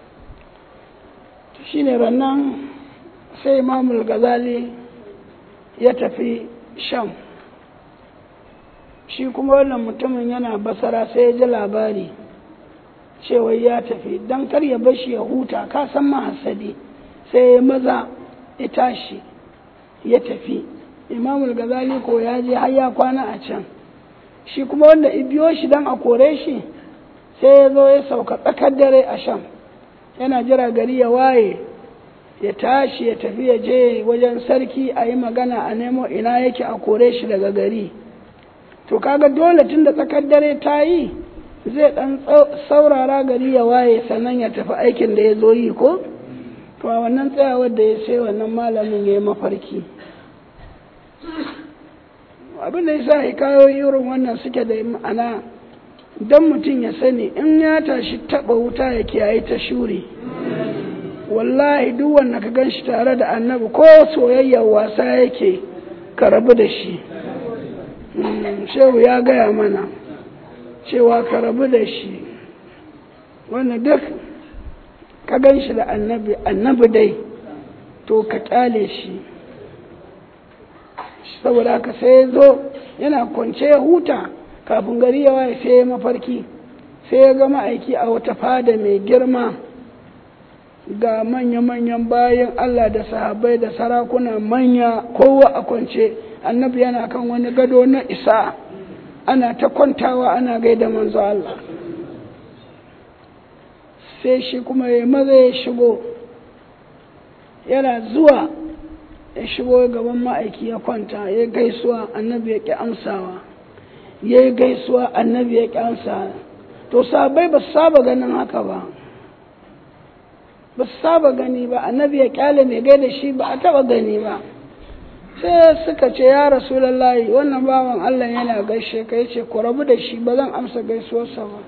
shi ne rannan sai imamul gazali ya tafi sham shi kuma wannan mutumin yana basara sai ya ji labari cewa ya tafi don kar ya bashi ya huta ka san mahasadi sai ya maza ya tashi ya tafi imamul gazali ko ya je har ya kwana a can shi kuma wanda biyo shi don a kore shi sai ya zo ya sauka tsakar dare a sham yana jira gari ya waye ya tashi ya tafi ya je wajen sarki a yi magana a nemo ina yake a kore shi daga gari to kaga dole tun da tsakar dare ta yi zai dan saurara gari ya waye sannan ya tafi aikin da ya zo yi ko to a wannan tsayawar da ya sai wannan malamin ya yi mafarki abin da yasa hikayoyi irin wannan suke da ma'ana don mutum ya sani in ya tashi taba wuta ya kiyaye ta shuri wallahi duk wanda ka gan shi tare da annabi ko soyayyar wasa yake ka rabu da shi shehu ya gaya mana cewa ka rabu da shi wanda duk ka gan shi da annabi annabi dai to ka kyale shi saboda haka sai ya zo yana kwance ya huta kafin gari ya waye sai ya mafarki sai ya ga ma'aiki a wata fada mai girma ga manya-manyan bayan Allah da sahabbai da sarakuna manya kowa a kwance annabi yana kan wani gado na isa ana ta kwantawa ana gaida manzo Allah sai shi kuma ya maza ya shigo yana zuwa ya shigo gaban ma'aiki ya kwanta ya gaisuwa annabi ya ƙi amsawa ya yi gaisuwa annabi ya ƙi amsawa to sabai ba su saba ganin haka ba ba su saba gani ba annabi ya ƙyale mai gaida shi ba a taɓa gani ba sai suka ce ya rasulallahi wannan bawan allah yana gaishe ka yace ku rabu da shi ba zan amsa gaisuwarsa ba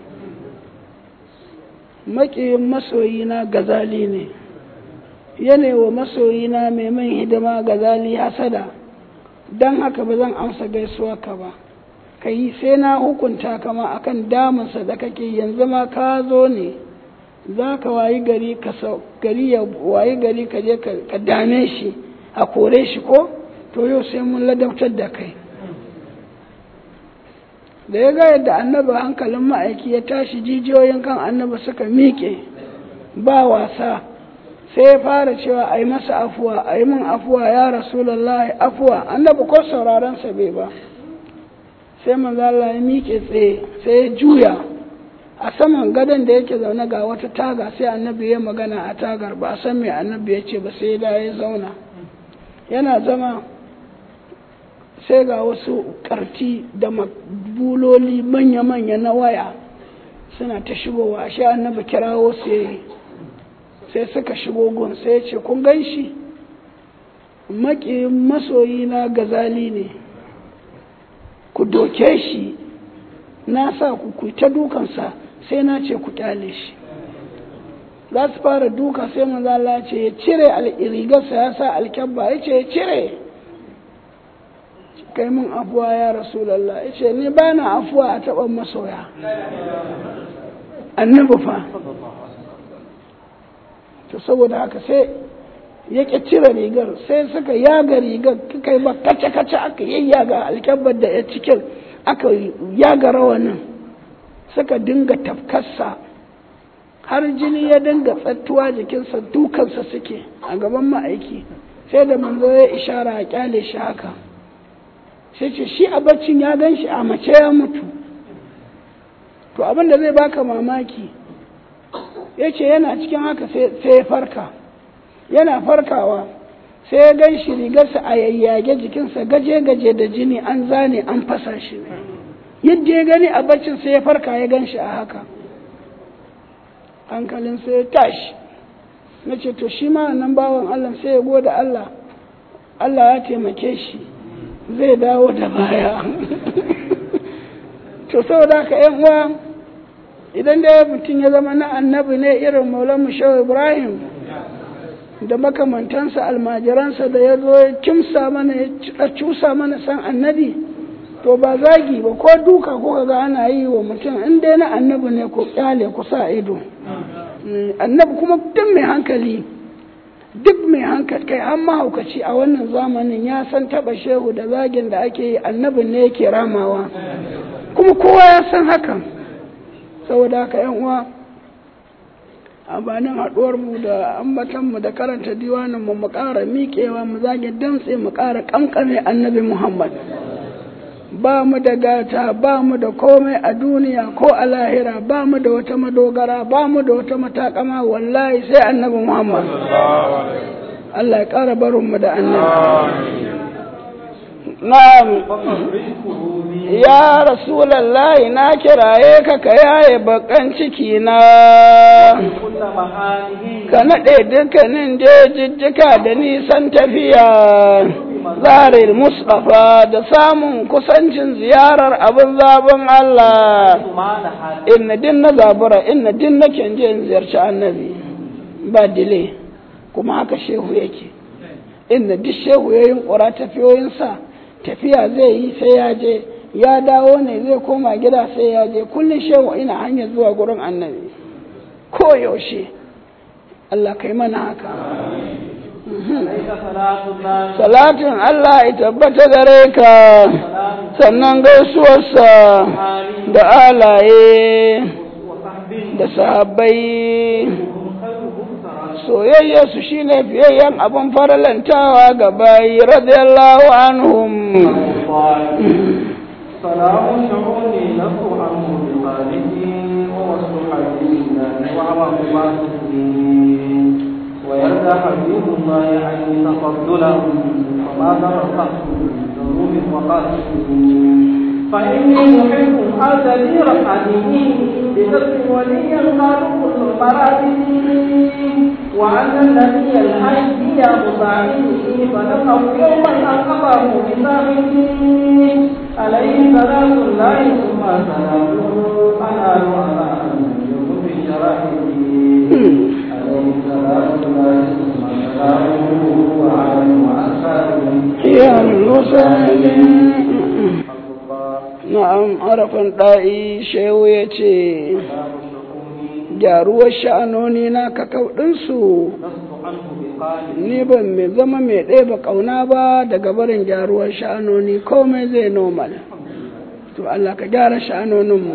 maƙiyin masoyina gazali ne yana wa masoyina mai man hidima gazali hasada don haka ba zan amsa gaisuwa ka ba ka yi sai na hukunta kama akan damunsa da kake yanzu ma ka zo ne za ka wayi gari ka gari ya wayi gari ka je ka dame shi a kore shi ko to yau sai mun ladabtar da kai da ya ga yadda annabi hankalin ma'aiki ya tashi jijiyoyin kan annabi suka miƙe ba wasa sai ya fara cewa a yi masa afuwa a yi min afuwa ya rasulallah afuwa annabi ko sauraron sa bai ba sai manzo Allah ya miƙe tsaye sai ya juya a saman gadon da yake zaune ga wata taga sai annabi ya magana a tagar ba a san me annabi ya ce ba sai da ya zauna yana zama sai ga wasu karti da buloli manya-manya na waya suna ta shigowa shi annabi kirawo su yayi sai suka shigo gun sai ya ce kun gan shi maki masoyi na gazali ne ku doke shi na sa ku ku ta dukansa sai na ce ku kyale shi za su fara duka sai manzo Allah ce ya cire rigarsa ya sa alkyabba ya ce ya cire kai mun afuwa ya rasulallah ya ce ni ba na afuwa a taɓa masoya annabi fa to saboda haka sai ya ƙi cire rigar sai suka yaga rigar kai ba kace-kace aka yayyaga alkyabbar da ya cikin aka yaga rawanin suka dinga tafkarsa har jini ya dinga tsattuwa jikinsa dukansa suke a gaban ma'aiki sai da manzo ya ishara a kyale shi haka sai ce shi a baccin ya gan shi a mace ya mutu to abin da zai baka mamaki ya ce yana cikin haka sai ya farka yana farkawa sai ya gan shi rigarsa a yayyage jikinsa gaje-gaje da jini an zane an fasa shi yadda ya gani a baccin sai ya farka ya gan shi a haka hankalin sai ya tashi na ce to shi ma nan bawan Allah sai ya gode Allah Allah ya taimake shi zai dawo da baya to saboda haka yan uwa idan da mutum ya zama na annabi ne irin maulan shehu ibrahim da makamantansa almajiransa da ya zo ya kimsa mana ya cusa mana san annabi to ba zagi ba ko duka ko ga ana yi wa mutum in dai na annabi ne ko kyale ku sa ido annabi kuma duk mai hankali duk mai hankali kai an mahaukaci a wannan zamanin ya san taba shehu da zagin da ake yi annabin ne yake ramawa kuma kowa ya san hakan saboda haka yan uwa amfanin haɗuwar mu da ambatan mu da karanta diwanin mu mu ƙara miƙewa mu zage dantse mu ƙara ƙanƙane annabi muhammad ba mu da gata ba mu da komai a duniya ko a lahira ba mu da wata madogara ba mu da wata matakama wallahi sai annabi muhammad Allah ya ƙara barin mu da annabi na'am ya rasulallahi na kiraye ka ka yaye bakan ciki na ka naɗe dukkanin jejijjika da nisan tafiya zarir Mustapha da samun kusancin ziyarar abin zaben Allah inna din na zabura inna din na je in ziyarci annabi ba dile kuma haka shehu yake inda duk shehu ya yunkura tafiyoyinsa tafiya zai yi sai ya je ya dawo ne zai koma gida sai ya je kullum shehu ina hanyar zuwa gurin annabi ko yaushe Allah kai mana haka salatin Allah ya tabbata gare ka sannan gaisuwarsa da alaye da sahabbai soyayya su shine fiyayyen abin faralantawa ga bayi radiyallahu anhum سلام شعوني نفو عنه بقاله ووصف حبيبنا وعوام ويرضى حبيب الله عني تفضلا وما ضربت ذنوب وقاته فإني محب أرتدي رحمته بنفس وليا خالق المراتب وأن النبي الحي يا مصاحبه فنقف يوما أقبه بصاحبه عليه صلاة الله ثم سلامه أنال على أن يكون في شرائعه عليه صلاة الله ثم سلامه وعلى وأصحابه يا المسلمين na'am harafin ɗa'i shehu ya ce gyaruwar sha'anoni na kakaudinsu ni ban mai zama mai ɗeba ƙauna ba daga barin gyaruwar sha'anoni komai zai normal to Allah ka gyara sha'anoninmu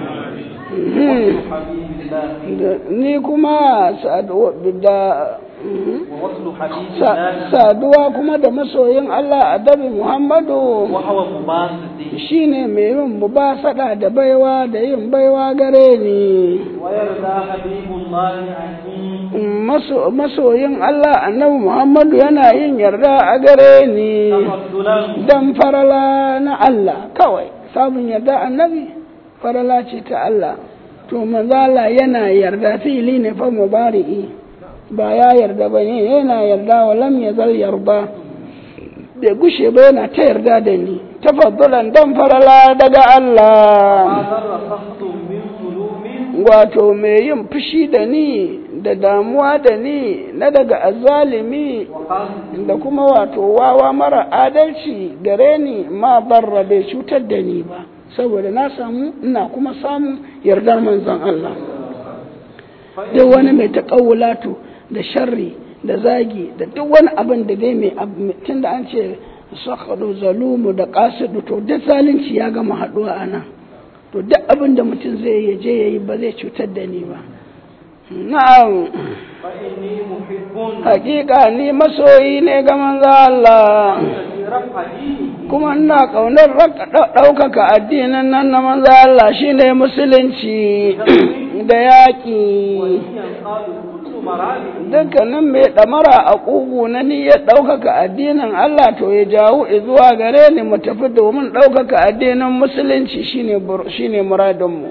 حبيب الله ni kuma saduwa da ووصل حبيب sa- الله saduwa kuma da masoyin Allah adabi Muhammadu وهو مباسط shine mai yin mubasada da baiwa da yin baiwa gare ni ويرضى حبيب الله عني Maso- masoyin Allah annabi Muhammadu yana yin yarda a gare ni تفضلا dan farala na Allah kawai samun yarda annabi farala ce ta Allah to manzala yana yarda fili ne fa mubari'i ba ya yarda ba ne yana yarda wa lam yazal yarda bai gushe ba yana ta yarda da ni tafaddulan dan farala daga Allah ما ضر سخط من ظلوم wato mai yin fushi da ni da damuwa da ni na daga azalimi وقصد da kuma wato wawa mara adalci gare ni ma barra bai cutar da ni ba saboda na samu ina kuma samu yardar manzon Allah duk wani mai taƙawulatu da sharri da zagi da duk wani abin da dai mai tun da an ce sakadu zalumu da kasidu to duk zalunci ya gama haɗuwa a nan to duk abin da mutum zai yi je ya yi ba zai cutar da ni ba na'am فإني محب hakika ni masoyi ne ga manzo Allah في رفع دينه kuma ina kaunar raka- ɗau- ɗaukaka addinin nan na manzo Allah shine musulunci da yaƙi ينقاد كل مرابه dukkanin mai ɗamara a ƙugu na niyyar ɗaukaka addinin Allah to ya jawo zuwa gare ni mu tafi domin ɗaukaka addinin musulunci shine bur- shine muradinmu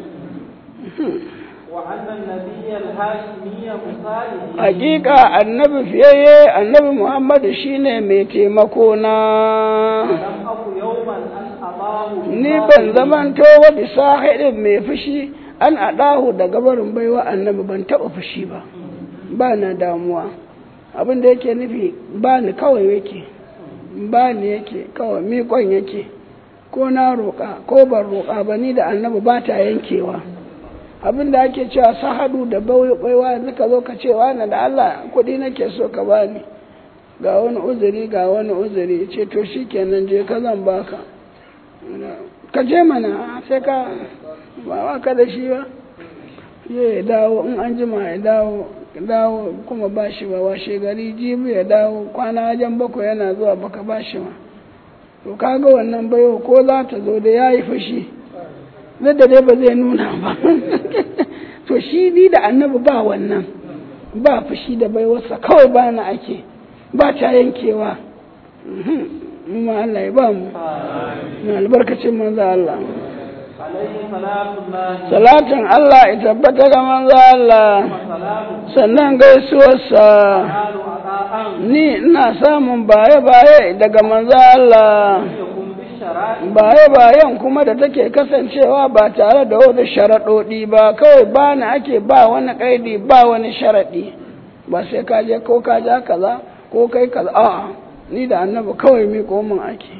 وأن النبي الهاشمي مصالح hakika annabi fiyayye annabi Muhammadu shine mai taimako na لم أكن يوما أن أضاه ni ban zamanto wa bisa haɗin mai fushi an aɗahu da gabarin baiwa annabi ban taɓa fushi ba ba na damuwa abin da yake nufi ba ni kawai yake ba ni yake kawai miƙon yake ko na roƙa ko ban roƙa ba ni da annabi ba ta yankewa abin da ake cewa sahadu da baiwa yanzu ka zo ka ce wani da Allah kuɗi nake so ka bani ga wani uzuri ga wani uzuri ce to shi kenan je ka zan baka ka je mana sai ka ba wa ka da shi ba ya dawo in an jima ya dawo dawo kuma ba shi ba washe gari jibi ya dawo kwana wajen bakwai yana zuwa baka ba shi ba to kaga wannan baiwa ko za ta zo da ya yi fushi duk da dai ba zai nuna ba to shi ni da annabi ba wannan ba fushi da baiwarsa kawai ba na ake ba ta yankewa mu ma Allah ya ba mu na albarkacin manzo Allah عليه صلاة الله salatin Allah ya tabbata ga manzo Allah وسلامه sannan gaisuwarsa قالوا عطاء ni ina samun baye-baye daga manzo Allah يكون بالشرائع baye-bayen kuma da take kasancewa ba tare da wani sharaɗoɗi ba kawai ba ni ake ba wani ƙaidi ba wani sharaɗi ba sai ka je ko ka ja kaza ko kai kaza a'a ni da annabi kawai mi min ake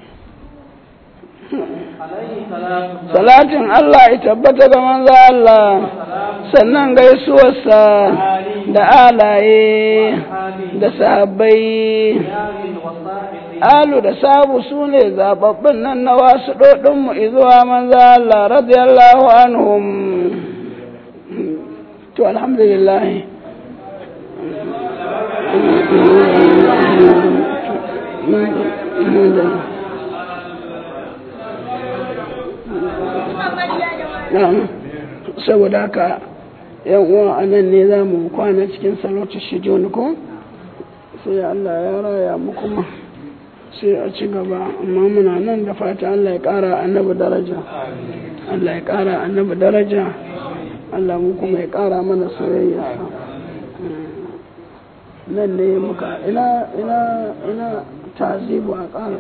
عليه صلاة الله salatin Allah ya tabbata ga manzo Allah وسلامه sannan gaisuwarsa da alaye أصحابه da sahabbai رياض وصاحبه alu da sabu su ne zababbin nan na wasu ɗoɗinmu izuwa manzo Allah radiyallahu anhum to alhamdulillah Na'am. saboda haka yan uwa a nan ne za mu kwana cikin salatu shijoni ko sai Allah ya raya mu kuma sai a ci gaba amma muna nan da fata Allah ya ƙara annabi daraja Allah ya ƙara annabi daraja Allah mu kuma ya ƙara mana soyayya nan ne muka ina ina ina tazibu a ƙara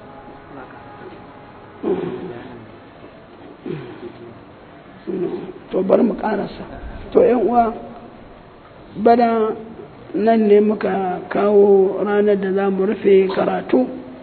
to bari mu ƙarasa to yan uwa bana nan ne muka kawo ranar da za mu rufe karatu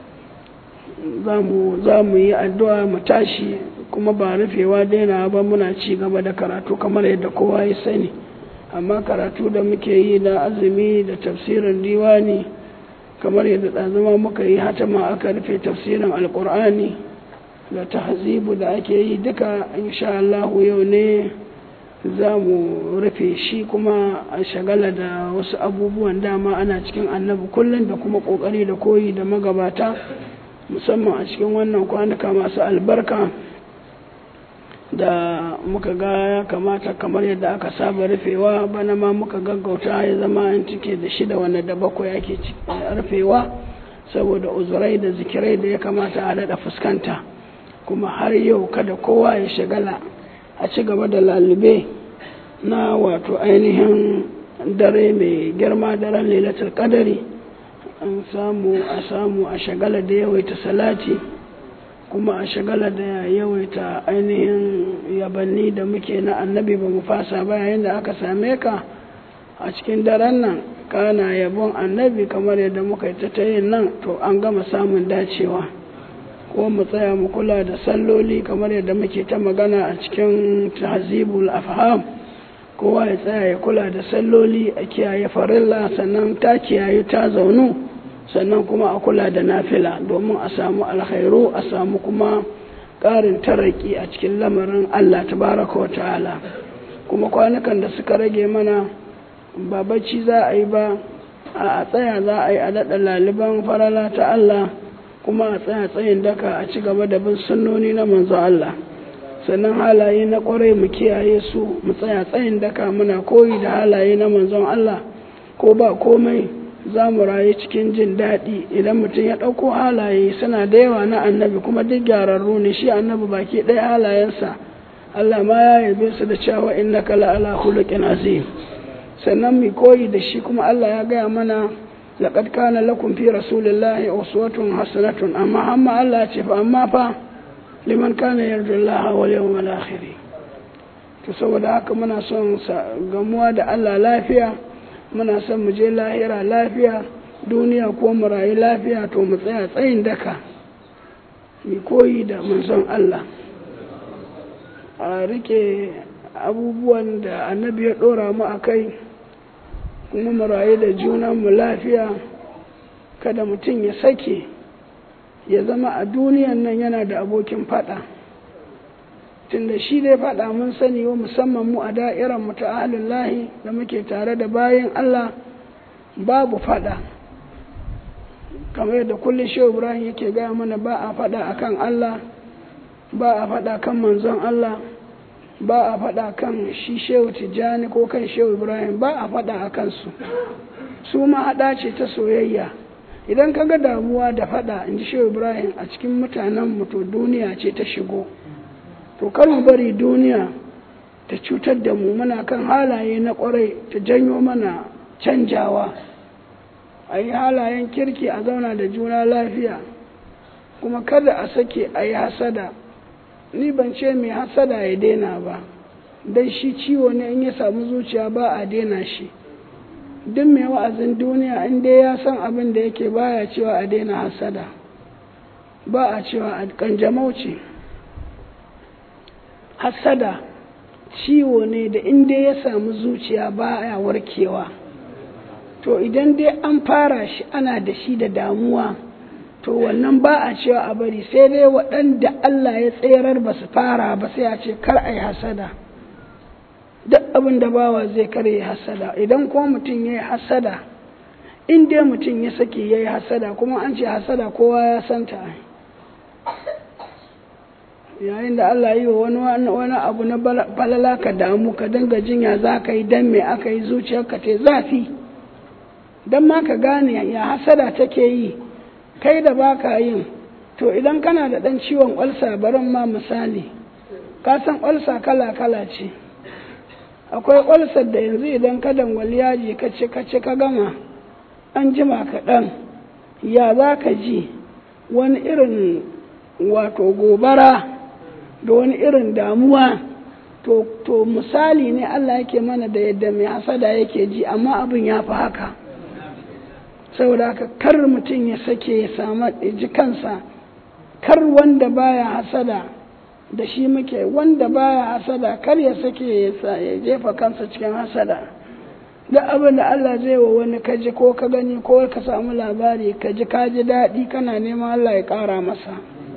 za mu yi addu'a mu tashi kuma ba rufewa daina ba muna ci gaba da karatu kamar yadda kowa ya sani amma karatu da muke yi na azumi da tafsirin diwani kamar yadda ɗazuma muka yi hatama aka rufe tafsirin alƙur'ani da tahzibu da ake yi duka insha Allah yau ne za mu rufe shi kuma a shagala da wasu abubuwan dama ana cikin annabi kullum da kuma kokari da koyi da magabata musamman a cikin wannan kwanuka masu albarka da muka ga ya kamata kamar yadda aka saba rufewa bana ma muka gaggauta ya zama an cike da shida wanda da bakwai ake rufewa saboda uzurai da zikirai da ya kamata a daɗa fuskanta kuma har yau kada kowa ya shagala a ci gaba da lalube na wato ainihin dare mai girma daren lailatul kadari an samu a samu a shagala da yawaita salati kuma a shagala da yawaita ainihin yabanni da muke na annabi ba mu fasa ba yayin da aka same ka a cikin daren nan kana yabon annabi kamar yadda muka yi ta yin nan to an gama samun dacewa ko mu tsaya mu kula da salloli kamar yadda muke ta magana a cikin tahzibul afham kowa ya tsaya ya kula da salloli a kiyaye farilla sannan ta kiyaye ta zaunu sannan kuma a kula da nafila domin a samu alkhairu a samu kuma ƙarin taraki a cikin lamarin Allah tabaraka wa ta'ala kuma kwanukan da suka rage mana ba bacci za a yi ba a tsaya za a yi a daɗa laliban farala ta Allah kuma a tsaya tsayin daka a ci gaba da bin sunnoni na manzo Allah sannan halaye na kwarai mu kiyaye su mu tsaya tsayin daka muna koyi da halaye na manzon Allah ko ba komai za mu rayu cikin jin daɗi idan mutum ya ɗauko halaye suna da yawa na annabi kuma duk gyararru ne shi annabi baki ɗaya halayensa Allah ma ya yabe su da cewa innaka la ala khuluqin azim sannan mu koyi da shi kuma Allah ya gaya mana laqad kana lakum fi rasulillahi uswatun hasanatun amma amma Allah ya ce fa amma fa liman kana yarju Allah wal yawmal akhir to saboda haka muna son gamuwa da Allah lafiya muna son mu je lahira lafiya duniya ko mu rayu lafiya to mu tsaya tsayin daka mu koyi da manzon Allah a rike abubuwan da annabi ya dora mu a kai kuma mu rayu da junanmu lafiya kada mutum ya sake ya zama a duniyan nan yana da abokin fada tunda shi dai fada mun sani wa musamman mu a da'irar mu ta lahi da muke tare da bayan Allah babu fada kamar yadda kullum shehu ibrahim yake gaya mana ba a fada akan Allah ba a fada kan manzon Allah ba a fada kan shi shehu tijjani ko kan shehu ibrahim ba a fada a kansu su ma hada ce ta soyayya idan ka ga damuwa da fada in ji shehu ibrahim a cikin mutanen to duniya ce ta shigo to kar mu bari duniya ta cutar da mu muna kan halaye na kwarai ta janyo mana canjawa a yi halayen kirki a zauna da juna lafiya kuma kada a sake a yi hasada ni ban ce mai hasada ya daina ba don shi ciwo ne in ya samu zuciya ba a daina shi duk mai wa'azin duniya in dai ya san abin da yake baya cewa a daina hasada ba a cewa a kanjamau ce hasada ciwo ne da in dai ya samu zuciya baya warkewa to idan dai an fara shi ana da shi da damuwa to wannan ba a cewa a bari sai dai waɗanda Allah ya tserar ba su fara ba sai a ce kar a yi hasada duk abin da bawa zai kar yi hasada idan kuma mutum ya yi hasada in dai mutum ya sake ya yi hasada kuma an ce hasada kowa ya santa yayin da Allah yi wa wani wani abu na balala ka damu ka dinga jinya za ka yi dan me aka yi zuciyarka te zafi don ma ka gane ya hasada take yi kai da baka yin to idan kana da ɗan ciwon ƙwalsa barin ma misali ka san ƙwalsa kala-kala ce akwai ƙwalsar da yanzu idan ka dangwali yaji ka ci ka ci ka gama an jima kaɗan ya za ka ji wani irin wato gobara da wani irin damuwa to, to misali ne Allah yake mana da yadda mai hasada yake ji amma abin ya fi haka saboda haka kar mutum ya sake ya samu ji kansa kar wanda baya hasada da shi muke wanda baya hasada kar ya sake ya jefa kansa cikin hasada duk abin da Allah zai wa wani kaji ko ka gani ko ka samu labari ka ji ka ji daɗi kana neman Allah ya ƙara masa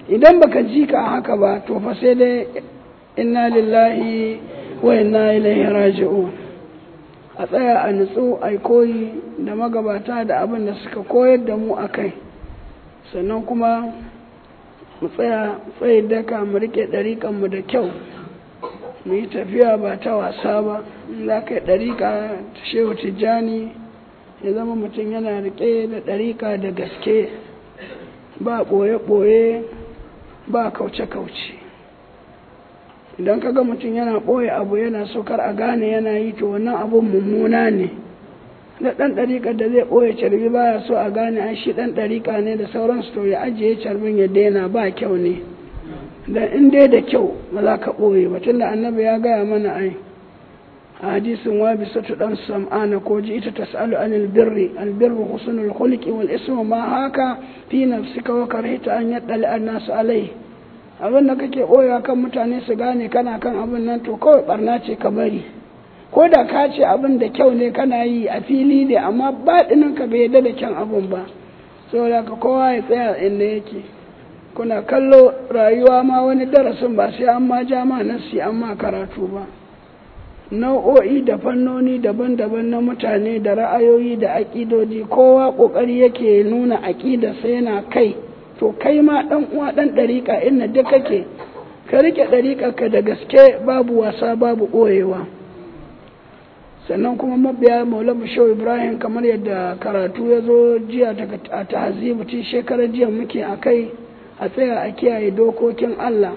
idan baka ji ka haka ba to fa sai dai inna lillahi wa inna ilaihi raji'un a tsaya a nutsu a koyi da magabata da abin da suka koyar da mu a kai sannan kuma mu tsaya tsaye daka mu rike ɗariƙanmu da kyau mu yi tafiya ba ta wasa ba za ka yi ɗariƙa ta shehu tijjani ya zama mutum yana rike da ɗariƙa da gaske ba ɓoye-ɓoye ba kauce-kauce idan ka ga mutum yana ɓoye abu yana so kar a gane yana yi to wannan abun mummuna ne da ɗan ɗariƙar da zai ɓoye carbi baya so a gane an shi ɗan ɗariƙa ne da sauransu to ya ajiye carbin ya daina ba kyau ne da in dai da kyau ba za ka ɓoye ba tunda annabi ya gaya mana ai a hadisin wa bi satu dan sam'ana ko ji ita tas'alu anil birri al birru husnul khuluqi wal ismu ma haka fi nafsika wa karhita an yaddali an-nas alai abin da kake ɓoyewa kan mutane su gane kana kan abin nan to kawai barna ce ka bari ko da ka ce abin da kyau ne kana yi a fili ne amma baɗinin ka bai yadda da kyan abin ba saboda ka kowa ya tsaya inda yake kuna kallo rayuwa ma wani darasin ba sai an ma ja ma nasi an ma karatu ba nau'o'i da fannoni daban-daban na mutane da ra'ayoyi da aƙidoji kowa ƙoƙari yake nuna aƙidarsa yana kai to kai ma ɗan uwa ɗan ɗariƙa inda duk kake ka riƙe ɗariƙarka da gaske babu wasa babu ɓoyewa sannan kuma mabiya maulamu shau ibrahim kamar yadda karatu ya zo jiya daga a tahazibu tun shekarar jiya muke a kai a tsaya a kiyaye dokokin allah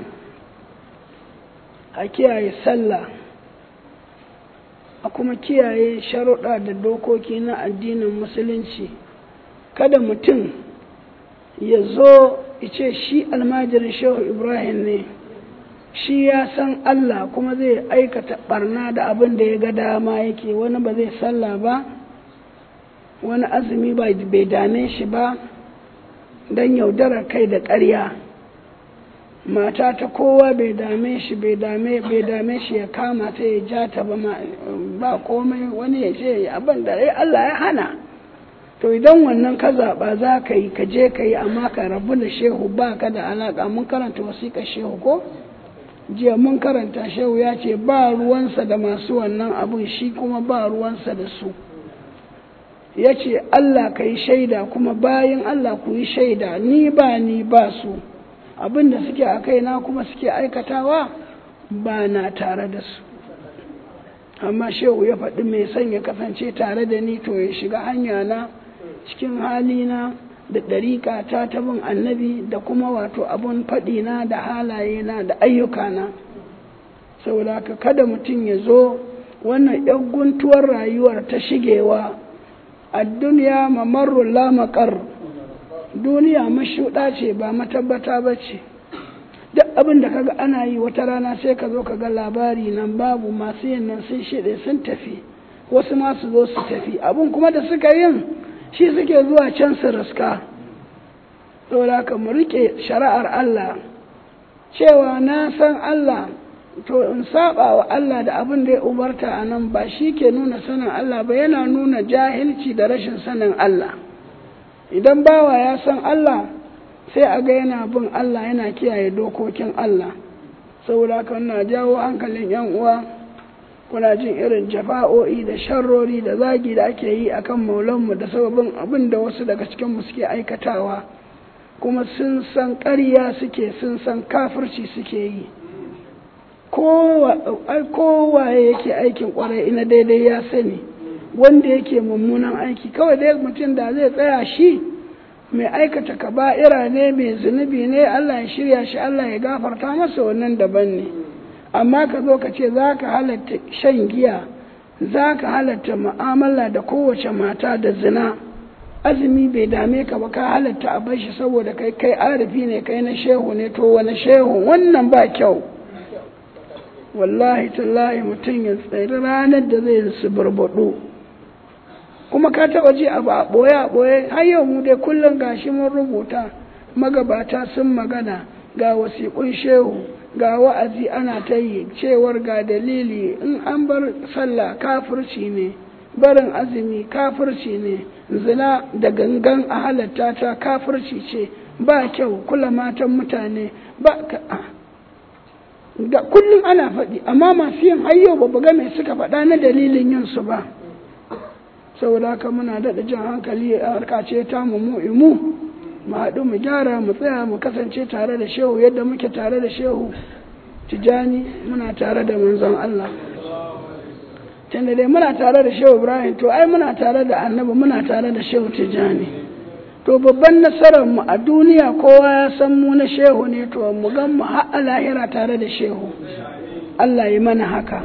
a kiyaye sallah a kuma kiyaye sharuɗa da dokoki na addinin musulunci kada mutum ya zo ce shi almajirin shehu ibrahim ne shi ya san Allah kuma zai aikata barna da abin da ya ga dama yake wani ba zai sallah ba wani azumi bai dame shi ba don yaudarar kai da ƙarya mata ta kowa bai dame shi bai dame bai dame shi ya kama ta ya ja ta ba ba komai wani ya ce abin da Allah ya hana to idan wannan ka zaɓa za ka yi ka je ka yi amma ka rabu da shehu ba ka da alaƙa mun karanta wasiƙar shehu ko jiya mun karanta shehu ya ce ba ruwansa da masu wannan abun shi kuma ba ruwansa da su ya ce Allah ka yi shaida kuma bayan Allah ku yi shaida ni ba ni ba su abin da suke a kaina kuma suke aikatawa ba na tare da su amma shehu ya faɗi mai son ya kasance tare da ni to ya shiga hanya na cikin halina da ɗariƙa ta tabin annabi da kuma wato abun faɗina da halayena da ayyukana saboda haka kada mutum ya zo wannan ‘yan guntuwar rayuwar ta shigewa a duniya mamarrun lamakar duniya mashuɗa ce ba matabbata ba ce duk abin da kaga ana yi wata rana sai ka zo ka ga labari nan babu masu yin nan sun shiɗe sun tafi wasu ma su zo su tafi abin kuma da suka yin shi suke zuwa can su riska saboda ka mu rike shari'ar Allah cewa na san Allah to in saba wa Allah da abin da ya umarta a nan ba shi ke nuna sanin Allah ba yana nuna jahilci da rashin sanin Allah idan bawa ya san Allah sai a ga yana bin Allah yana kiyaye dokokin Allah saboda haka na jawo hankalin yan uwa kuna jin irin jafa'o'i da sharrori da zagi da ake yi akan maulanmu da sababin abin da wasu daga cikinmu suke aikatawa kuma sun san ƙarya suke sun san kafirci suke yi kowaye yake aikin ƙwarai ina daidai ya sani wanda yake mummunan aiki kawai dai mutum da zai tsaya shi mai aikata kaba'ira ne mai zunubi ne Allah ya shirya shi Allah ya gafarta masa wannan daban ne amma ka zo ka ce za ka halatta shan giya za ka halatta mu'amala da kowace mata da zina azumi bai dame ka ba ka halatta a bar shi saboda kai kai arifi ne kai na shehu ne to wani shehu wannan ba kyau wallahi tallahi mutum ya tsari ranar da zai su barbaɗo kuma ka taɓa ji abu a ɓoye a ɓoye har yau mu dai kullum gashi mun rubuta magabata sun magana ga wasiƙun shehu ga wa'azi ana ta yi cewar ga dalili in an bar sallah kafirci ne barin azumi kafirci ne zina da gangan a halatta ta kafirci ce ba kyau kula matan mutane ba ka ga kullum ana faɗi amma masu yin hayyo ba ga mai suka faɗa na dalilin yin su ba saboda haka muna daɗa jan hankali a harkace ta mu mu imu mu haɗu mu gyara mu tsaya mu kasance tare da shehu yadda muke tare da shehu tijani muna tare da manzon Allah tunda dai muna tare da shehu ibrahim to ai muna tare da annabi muna tare da shehu tijani to babban nasarar mu a duniya kowa ya san mu na shehu ne to mu gan mu har a lahira tare da shehu Allah yi mana haka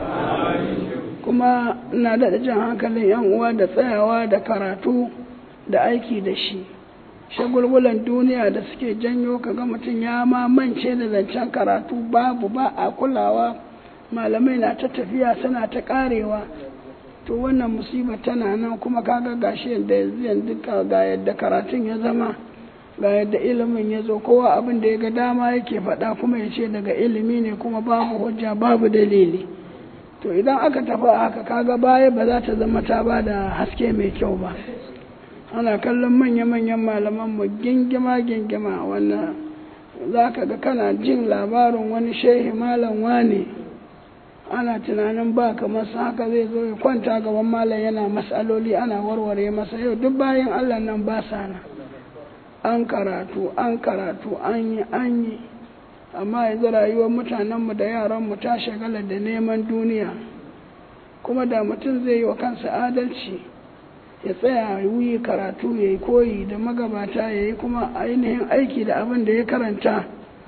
kuma ina da jan hankalin yan uwa da tsayawa da karatu da aiki da shi shagulgulan duniya da suke janyo kaga mutum ya mamance da zancen karatu babu ba a kulawa malamai na ta tafiya suna ta karewa to wannan musiba tana nan kuma kaga gashi yadda yanzu ga yadda karatun ya zama ga yadda ilimin ya zo kowa abin da ya ga dama yake faɗa kuma ya ce daga ilimi ne kuma babu hujja babu dalili to idan aka tafi haka kaga baya ba za ta zama ta ba da haske mai kyau ba ana kallon manya-manyan malaman mu gingima gingima wannan za ka ga kana jin labarin wani shehi malam wane ana tunanin ba kamar haka zai zo ya kwanta gaban malam yana matsaloli ana warware masa yau duk bayan allah nan ba sa nan an karatu an karatu an yi an yi amma yanzu rayuwar mutanenmu da yaranmu ta shagala da neman duniya kuma da mutum zai yi wa kansa adalci ya tsaya wuyi karatu ya yi koyi da magabata ya yi kuma ainihin aiki da abin da ya karanta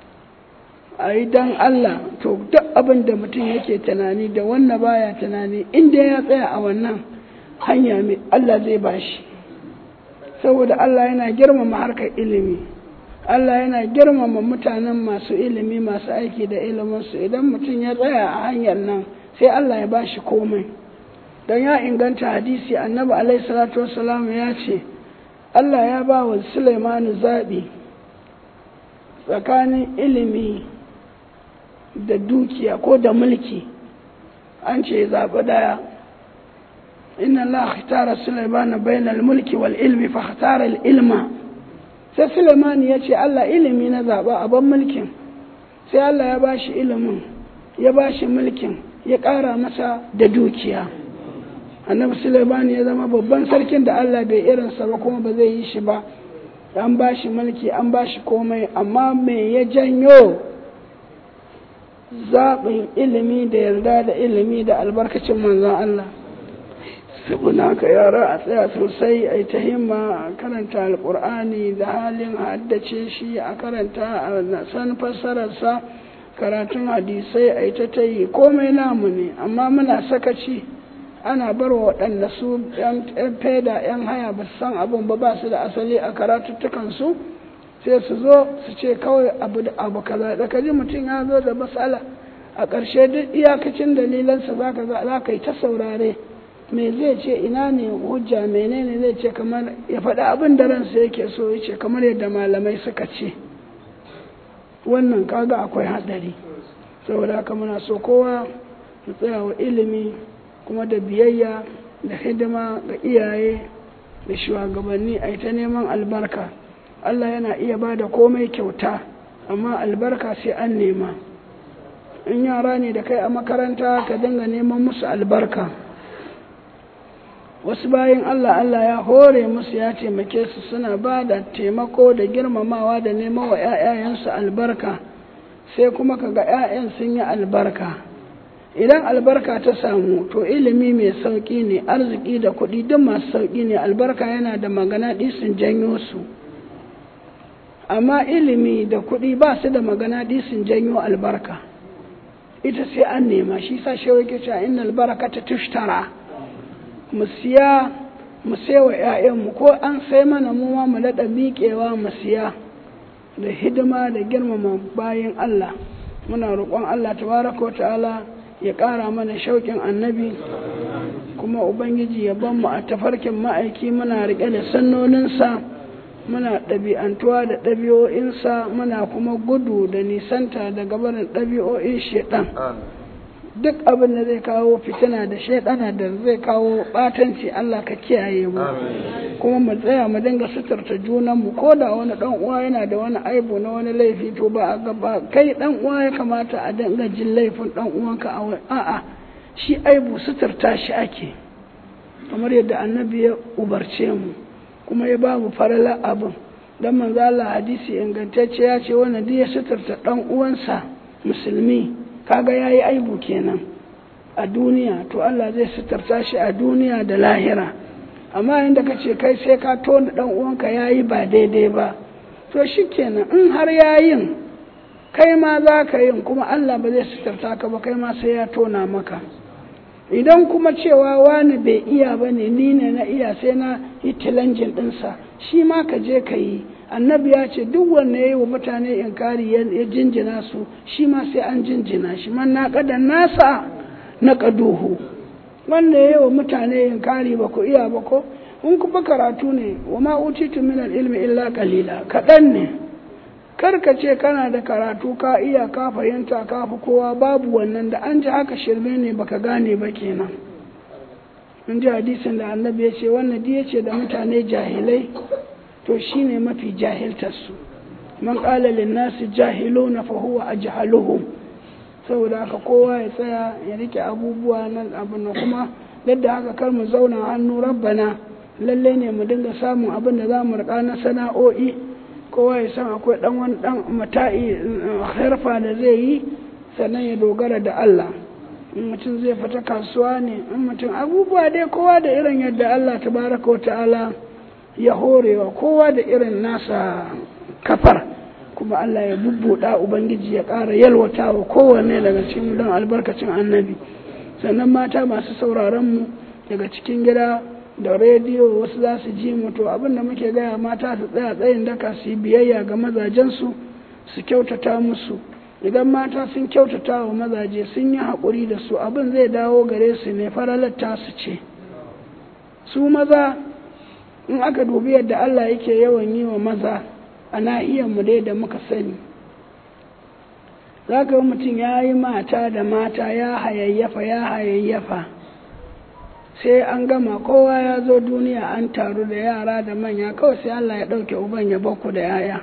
a yi don Allah to duk abin da mutum yake tunani da wannan baya tunani inda ya tsaya a wannan hanya mai Allah zai bashi saboda Allah yana girmama harkar ilimi Allah yana girmama mutanen masu ilimi masu aiki da iliminsu idan mutum ya tsaya a hanyar nan sai Allah ya bashi komai don ya inganta hadisi annabi alaihi salatu wassalam ya ce Allah ya ba wa Sulaimanu zaɓi tsakanin ilimi da dukiya ko da mulki an ce zaɓi ɗaya inna Allah ikhtara Sulaimana bainal mulki wal ilmi fa ikhtara al ilma sai Sulaimani ya ce Allah ilimi na zaɓa a ban mulkin sai Allah ya bashi ilimin ya bashi mulkin ya ƙara masa da dukiya annabi Sulaimani ya zama babban sarkin da Allah bai irinsa ba kuma ba zai yi shi ba an bashi mulki an bashi komai amma me ya janyo zaɓin ilimi da yarda da ilimi da albarkacin manzon Allah saboda haka yara a tsaya sosai a yi ta himma a karanta alkur'ani da halin haddace shi a karanta a san fassararsa karatun hadisai a yi ta ta yi komai namu ne amma muna sakaci ana bar wa waɗanda su yan feda yan haya ba su san abin ba ba su da asali a karatuttukansu sai su zo su ce kawai abu da abu kaza da kaji mutum ya zo da matsala a ƙarshe duk iyakacin dalilansa za ka yi ta saurare me zai ce ina ne hujja menene zai ce kamar ya faɗi abin da ransa yake so ya ce kamar yadda malamai suka ce wannan kaga akwai haɗari saboda haka muna so kowa ya tsaya wa ilimi kuma da biyayya da hidima ga iyaye da shugabanni a ta neman albarka Allah yana iya ba da komai kyauta amma albarka sai an nema in yara ne da kai a makaranta ka dinga neman musu albarka wasu bayan Allah Allah ya hore musu ya taimake su suna ba da taimako da girmamawa da neman wa 'ya'yayensu albarka sai kuma ka ga 'ya'yan sun yi albarka idan albarka ta samu to ilimi mai sauƙi ne arziki da kuɗi duk masu sauƙi ne albarka yana da magana sun janyo su amma ilimi da kuɗi ba su da magana sun janyo albarka ita sai an nema shi sa shawai ke cewa innal barakata tushtara mu siya mu wa ‘ya'yanmu ko an sai mana mu ma mu daɗa miƙewa mu siya da hidima da girmama bayan Allah muna roƙon Allah tabaraka ta'ala ya ƙara mana shauƙin annabi kuma ubangiji ya ban mu a tafarkin ma'aiki muna riƙe da sannoninsa muna ɗabi'antuwa da ɗabi'o'insa muna kuma gudu da nisanta daga barin ɗabi'o'in shaɗan duk abin da zai kawo fitina da shaidana da zai kawo batanci Allah ka kiyaye mu kuma mu tsaya mu dinga suturta junan mu ko da wani dan uwa yana da wani aibu na wani laifi to ba a gaba kai dan uwa ya kamata a dinga jin laifin dan uwanka a a'a shi aibu suturta shi ake kamar yadda annabi ya ubarce mu kuma ya ba mu farala abin dan manzo Allah hadisi ingantacce ya ce wanda duk ya suturta dan uwansa musulmi kaga yayi aibu kenan a duniya to Allah zai suturta shi a duniya da lahira amma inda kace kai sai ka tona dan uwanka yayi ba daidai ba to shikenan in har yayin kai ma za ka yin kuma Allah ba zai suturta ka ba kai ma sai ya tona maka idan kuma cewa wani bai iya ba ne ni ne na iya sai na yi tilanjin ɗinsa shi ma ka je ka yi annabi ya ce duk wanda ya yi wa mutane inkari ya jinjina su shi ma sai an jinjina shi man na kada nasa na kaduhu wanda ya yi wa mutane inkari ba ku iya ba ko in kuma karatu ne wa ma utitu min ilmi illa qalila kaɗan ne kar ka ce kana da karatu ka iya ka fahimta ka fi kowa babu wannan da an ji haka shirme ne baka gane ba kenan in ji hadisin da annabi ya ce wannan ya ce da mutane jahilai to shine mafi jahiltarsu man qala lin nasi jahiluna fa huwa ajhaluhum saboda haka kowa ya tsaya ya rike abubuwa nan abin kuma yadda haka kar mu zauna hannu rabbana lalle ne mu dinga samun abin da za mu rika na sana'o'i kowa ya san akwai dan wani dan mata'i harfa da zai yi sannan ya dogara da Allah in mutum zai fita kasuwa ne in mutum abubuwa dai kowa da irin yadda Allah tabaraka wa ta'ala ya horewa kowa da irin nasa kafar kuma Allah ya bubbuɗa ubangiji ya ƙara yalwata wa kowanne daga cikin don albarkacin annabi sannan mata masu sauraron mu daga cikin gida da rediyo wasu za su ji mu to abin da muke gaya mata su tsaya tsayin daka su yi biyayya ga mazajensu su kyautata musu idan mata sun kyautata wa mazaje sun yi haƙuri da su abin zai dawo gare su ne faralatta su ce su maza in aka dubi yadda Allah yake yawan yi wa maza a mu dai da muka sani za ka yi mutum ya yi mata da mata ya hayayyafa ya hayayyafa sai an gama kowa ya zo duniya an taru da yara da manya kawai sai Allah ya ɗauke uban ya bakku da yaya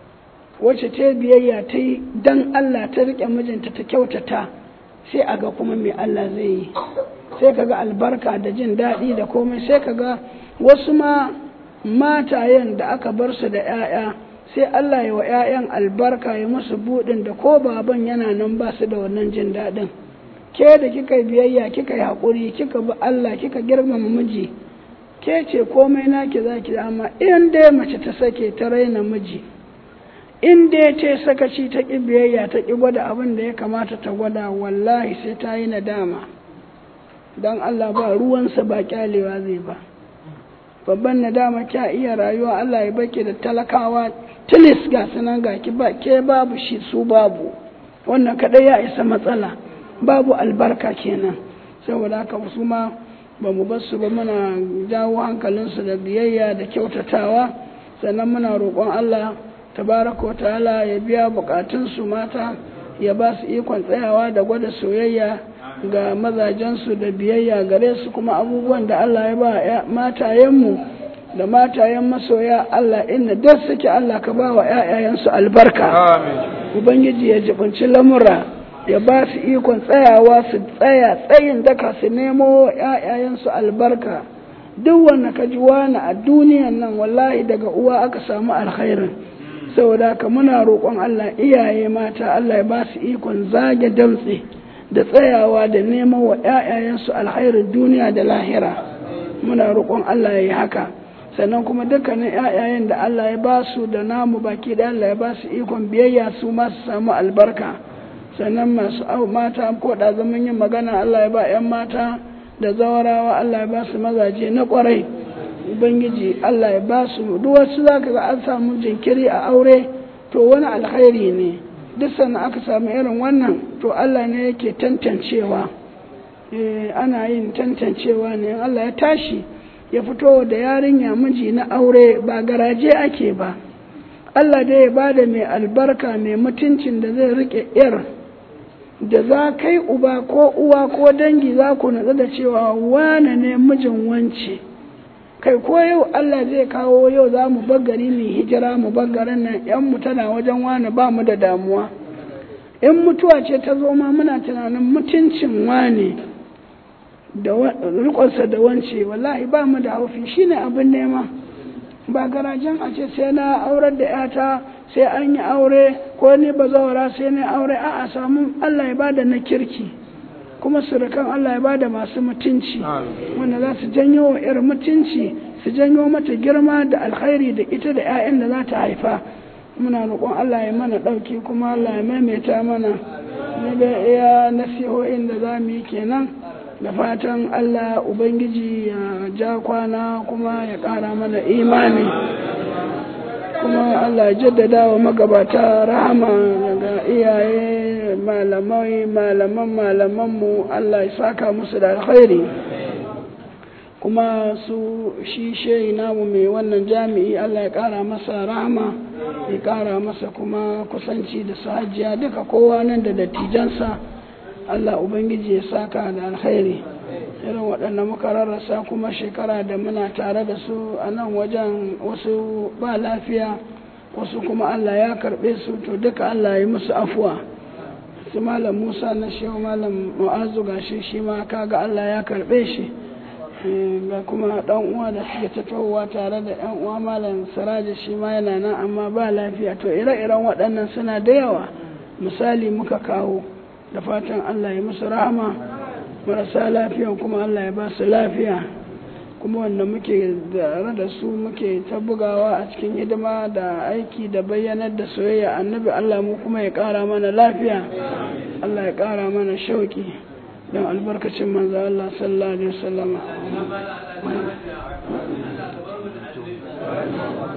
wacce ta biyayya ta yi don Allah ta riƙe mijinta ta kyautata sai a ga kuma mai Allah zai yi sai ka ga albarka da jin daɗi da komai sai ka ga wasu ma matayen da aka bar su da 'ya'ya sai Allah ya wa 'ya'yan albarka ya musu buɗin da ko baban yana nan ba su da wannan jin daɗin ke da kika yi biyayya kika yi haƙuri kika bi Allah kika girmama miji ke ce komai naki za ki amma in dai mace ta sake ta raina miji in dai ta sakaci ta ƙi biyayya ta ƙi gwada abin da ya kamata ta gwada wallahi sai ta yi nadama don Allah ba ruwansa ba kyalewa zai ba babban nadama kya iya rayuwa Allah ya baki da talakawa tilis ga sunan ga ki ba ke babu shi su babu wannan kadai ya isa matsala babu albarka kenan saboda haka su ma ba mu bar su ba muna jawo hankalinsu da biyayya da kyautatawa sannan muna roƙon Allah tabaraka wa ta'ala ya biya bukatunsu mata ya ba su ikon tsayawa da gwada soyayya ga mazajensu da biyayya gare su kuma abubuwan da Allah ya ba matayenmu da matayen masoya Allah inda duk suke Allah ka ba wa ‘ya'yayensu albarka Ubangiji ya jibinci lamura ya ba su ikon tsayawa su tsaya tsayin daka su nemo ‘ya'yayensu albarka duk wanda ka ji wani a duniyan nan wallahi daga uwa aka samu alkhairin saboda haka muna roƙon Allah iyaye mata Allah ya ba su ikon zage damtse da tsayawa da neman wa ‘ya'yayensu alkhairin duniya da lahira muna roƙon Allah ya yi haka sannan kuma dukkanin ‘ya'yayen da Allah ya ba su da namu baki da Allah ya ba su ikon biyayya su ma su samu albarka sannan masu mata ko da zaman yin magana Allah ya ba ‘yan mata da zawarawa Allah ya ba su mazaje na ƙwarai ubangiji Allah ya ba su duk wasu za ka ga an samu jinkiri a aure to wani alkhairi ne duk sannan aka samu irin wannan to Allah ne yake tantancewa ana yin tantancewa ne Allah ya tashi ya fito da yarinya miji na aure ba garaje ake ba Allah dai ya bada mai albarka mai mutuncin da zai rike yar da za kai uba ko uwa ko dangi za ku natsu da cewa wane ne mijin wance kai ko yau Allah zai kawo yau za mu gari mu hijira mu garin nan yan mu tana wajen wane ba mu da damuwa in mutuwa ce ta zo ma muna tunanin mutuncin wane da rikonsa da wance wallahi ba mu da haufi shine abin nema ba garajen a ce sai na aurar da yata sai an yi aure ko ni ba zawara sai na aure a a samu Allah ya bada na kirki kuma surukan Allah ya bada masu mutunci wanda za su janyo wa 'yar mutunci su janyo mata girma da alkhairi da ita da 'ya'yan da za ta haifa muna roƙon Allah ya mana ɗauki kuma Allah ya maimaita mana ni da iya nasihohin da za mu yi kenan da fatan Allah Ubangiji ya ja kwana kuma ya ƙara mana imani kuma Allah ya jaddada wa magabata rahama daga iyaye malamai malaman malamanmu Allah ya saka musu da alkhairi kuma su shi shehi namu mai wannan jami'i Allah ya ƙara masa rahama ya ƙara masa kuma kusanci da su hajiya duka kowa nan da dattijansa Allah Ubangiji ya saka da alkhairi irin waɗanda muka rarrasa kuma shekara da muna tare da su a nan wajen wasu ba lafiya wasu kuma Allah ya karɓe su to duka Allah ya musu afuwa su malam Musa na shehu malam Mu'azu gashi shi ma kaga Allah ya karɓe shi ga kuma ɗan uwa da suke tattahowa tare da ɗan uwa malam Siraji shi ma yana nan amma ba lafiya to ire-iren waɗannan suna da yawa misali muka kawo da fatan Allah ya musu rahama marasa lafiya kuma Allah ya ba su lafiya kuma wanda muke tare da su muke ta bugawa a cikin hidima da aiki da bayyanar da soyayya annabi Allah mu kuma ya ƙara mana lafiya Allah ya ƙara mana shauki don albarkacin manzo Allah sallallahu alaihi wasallam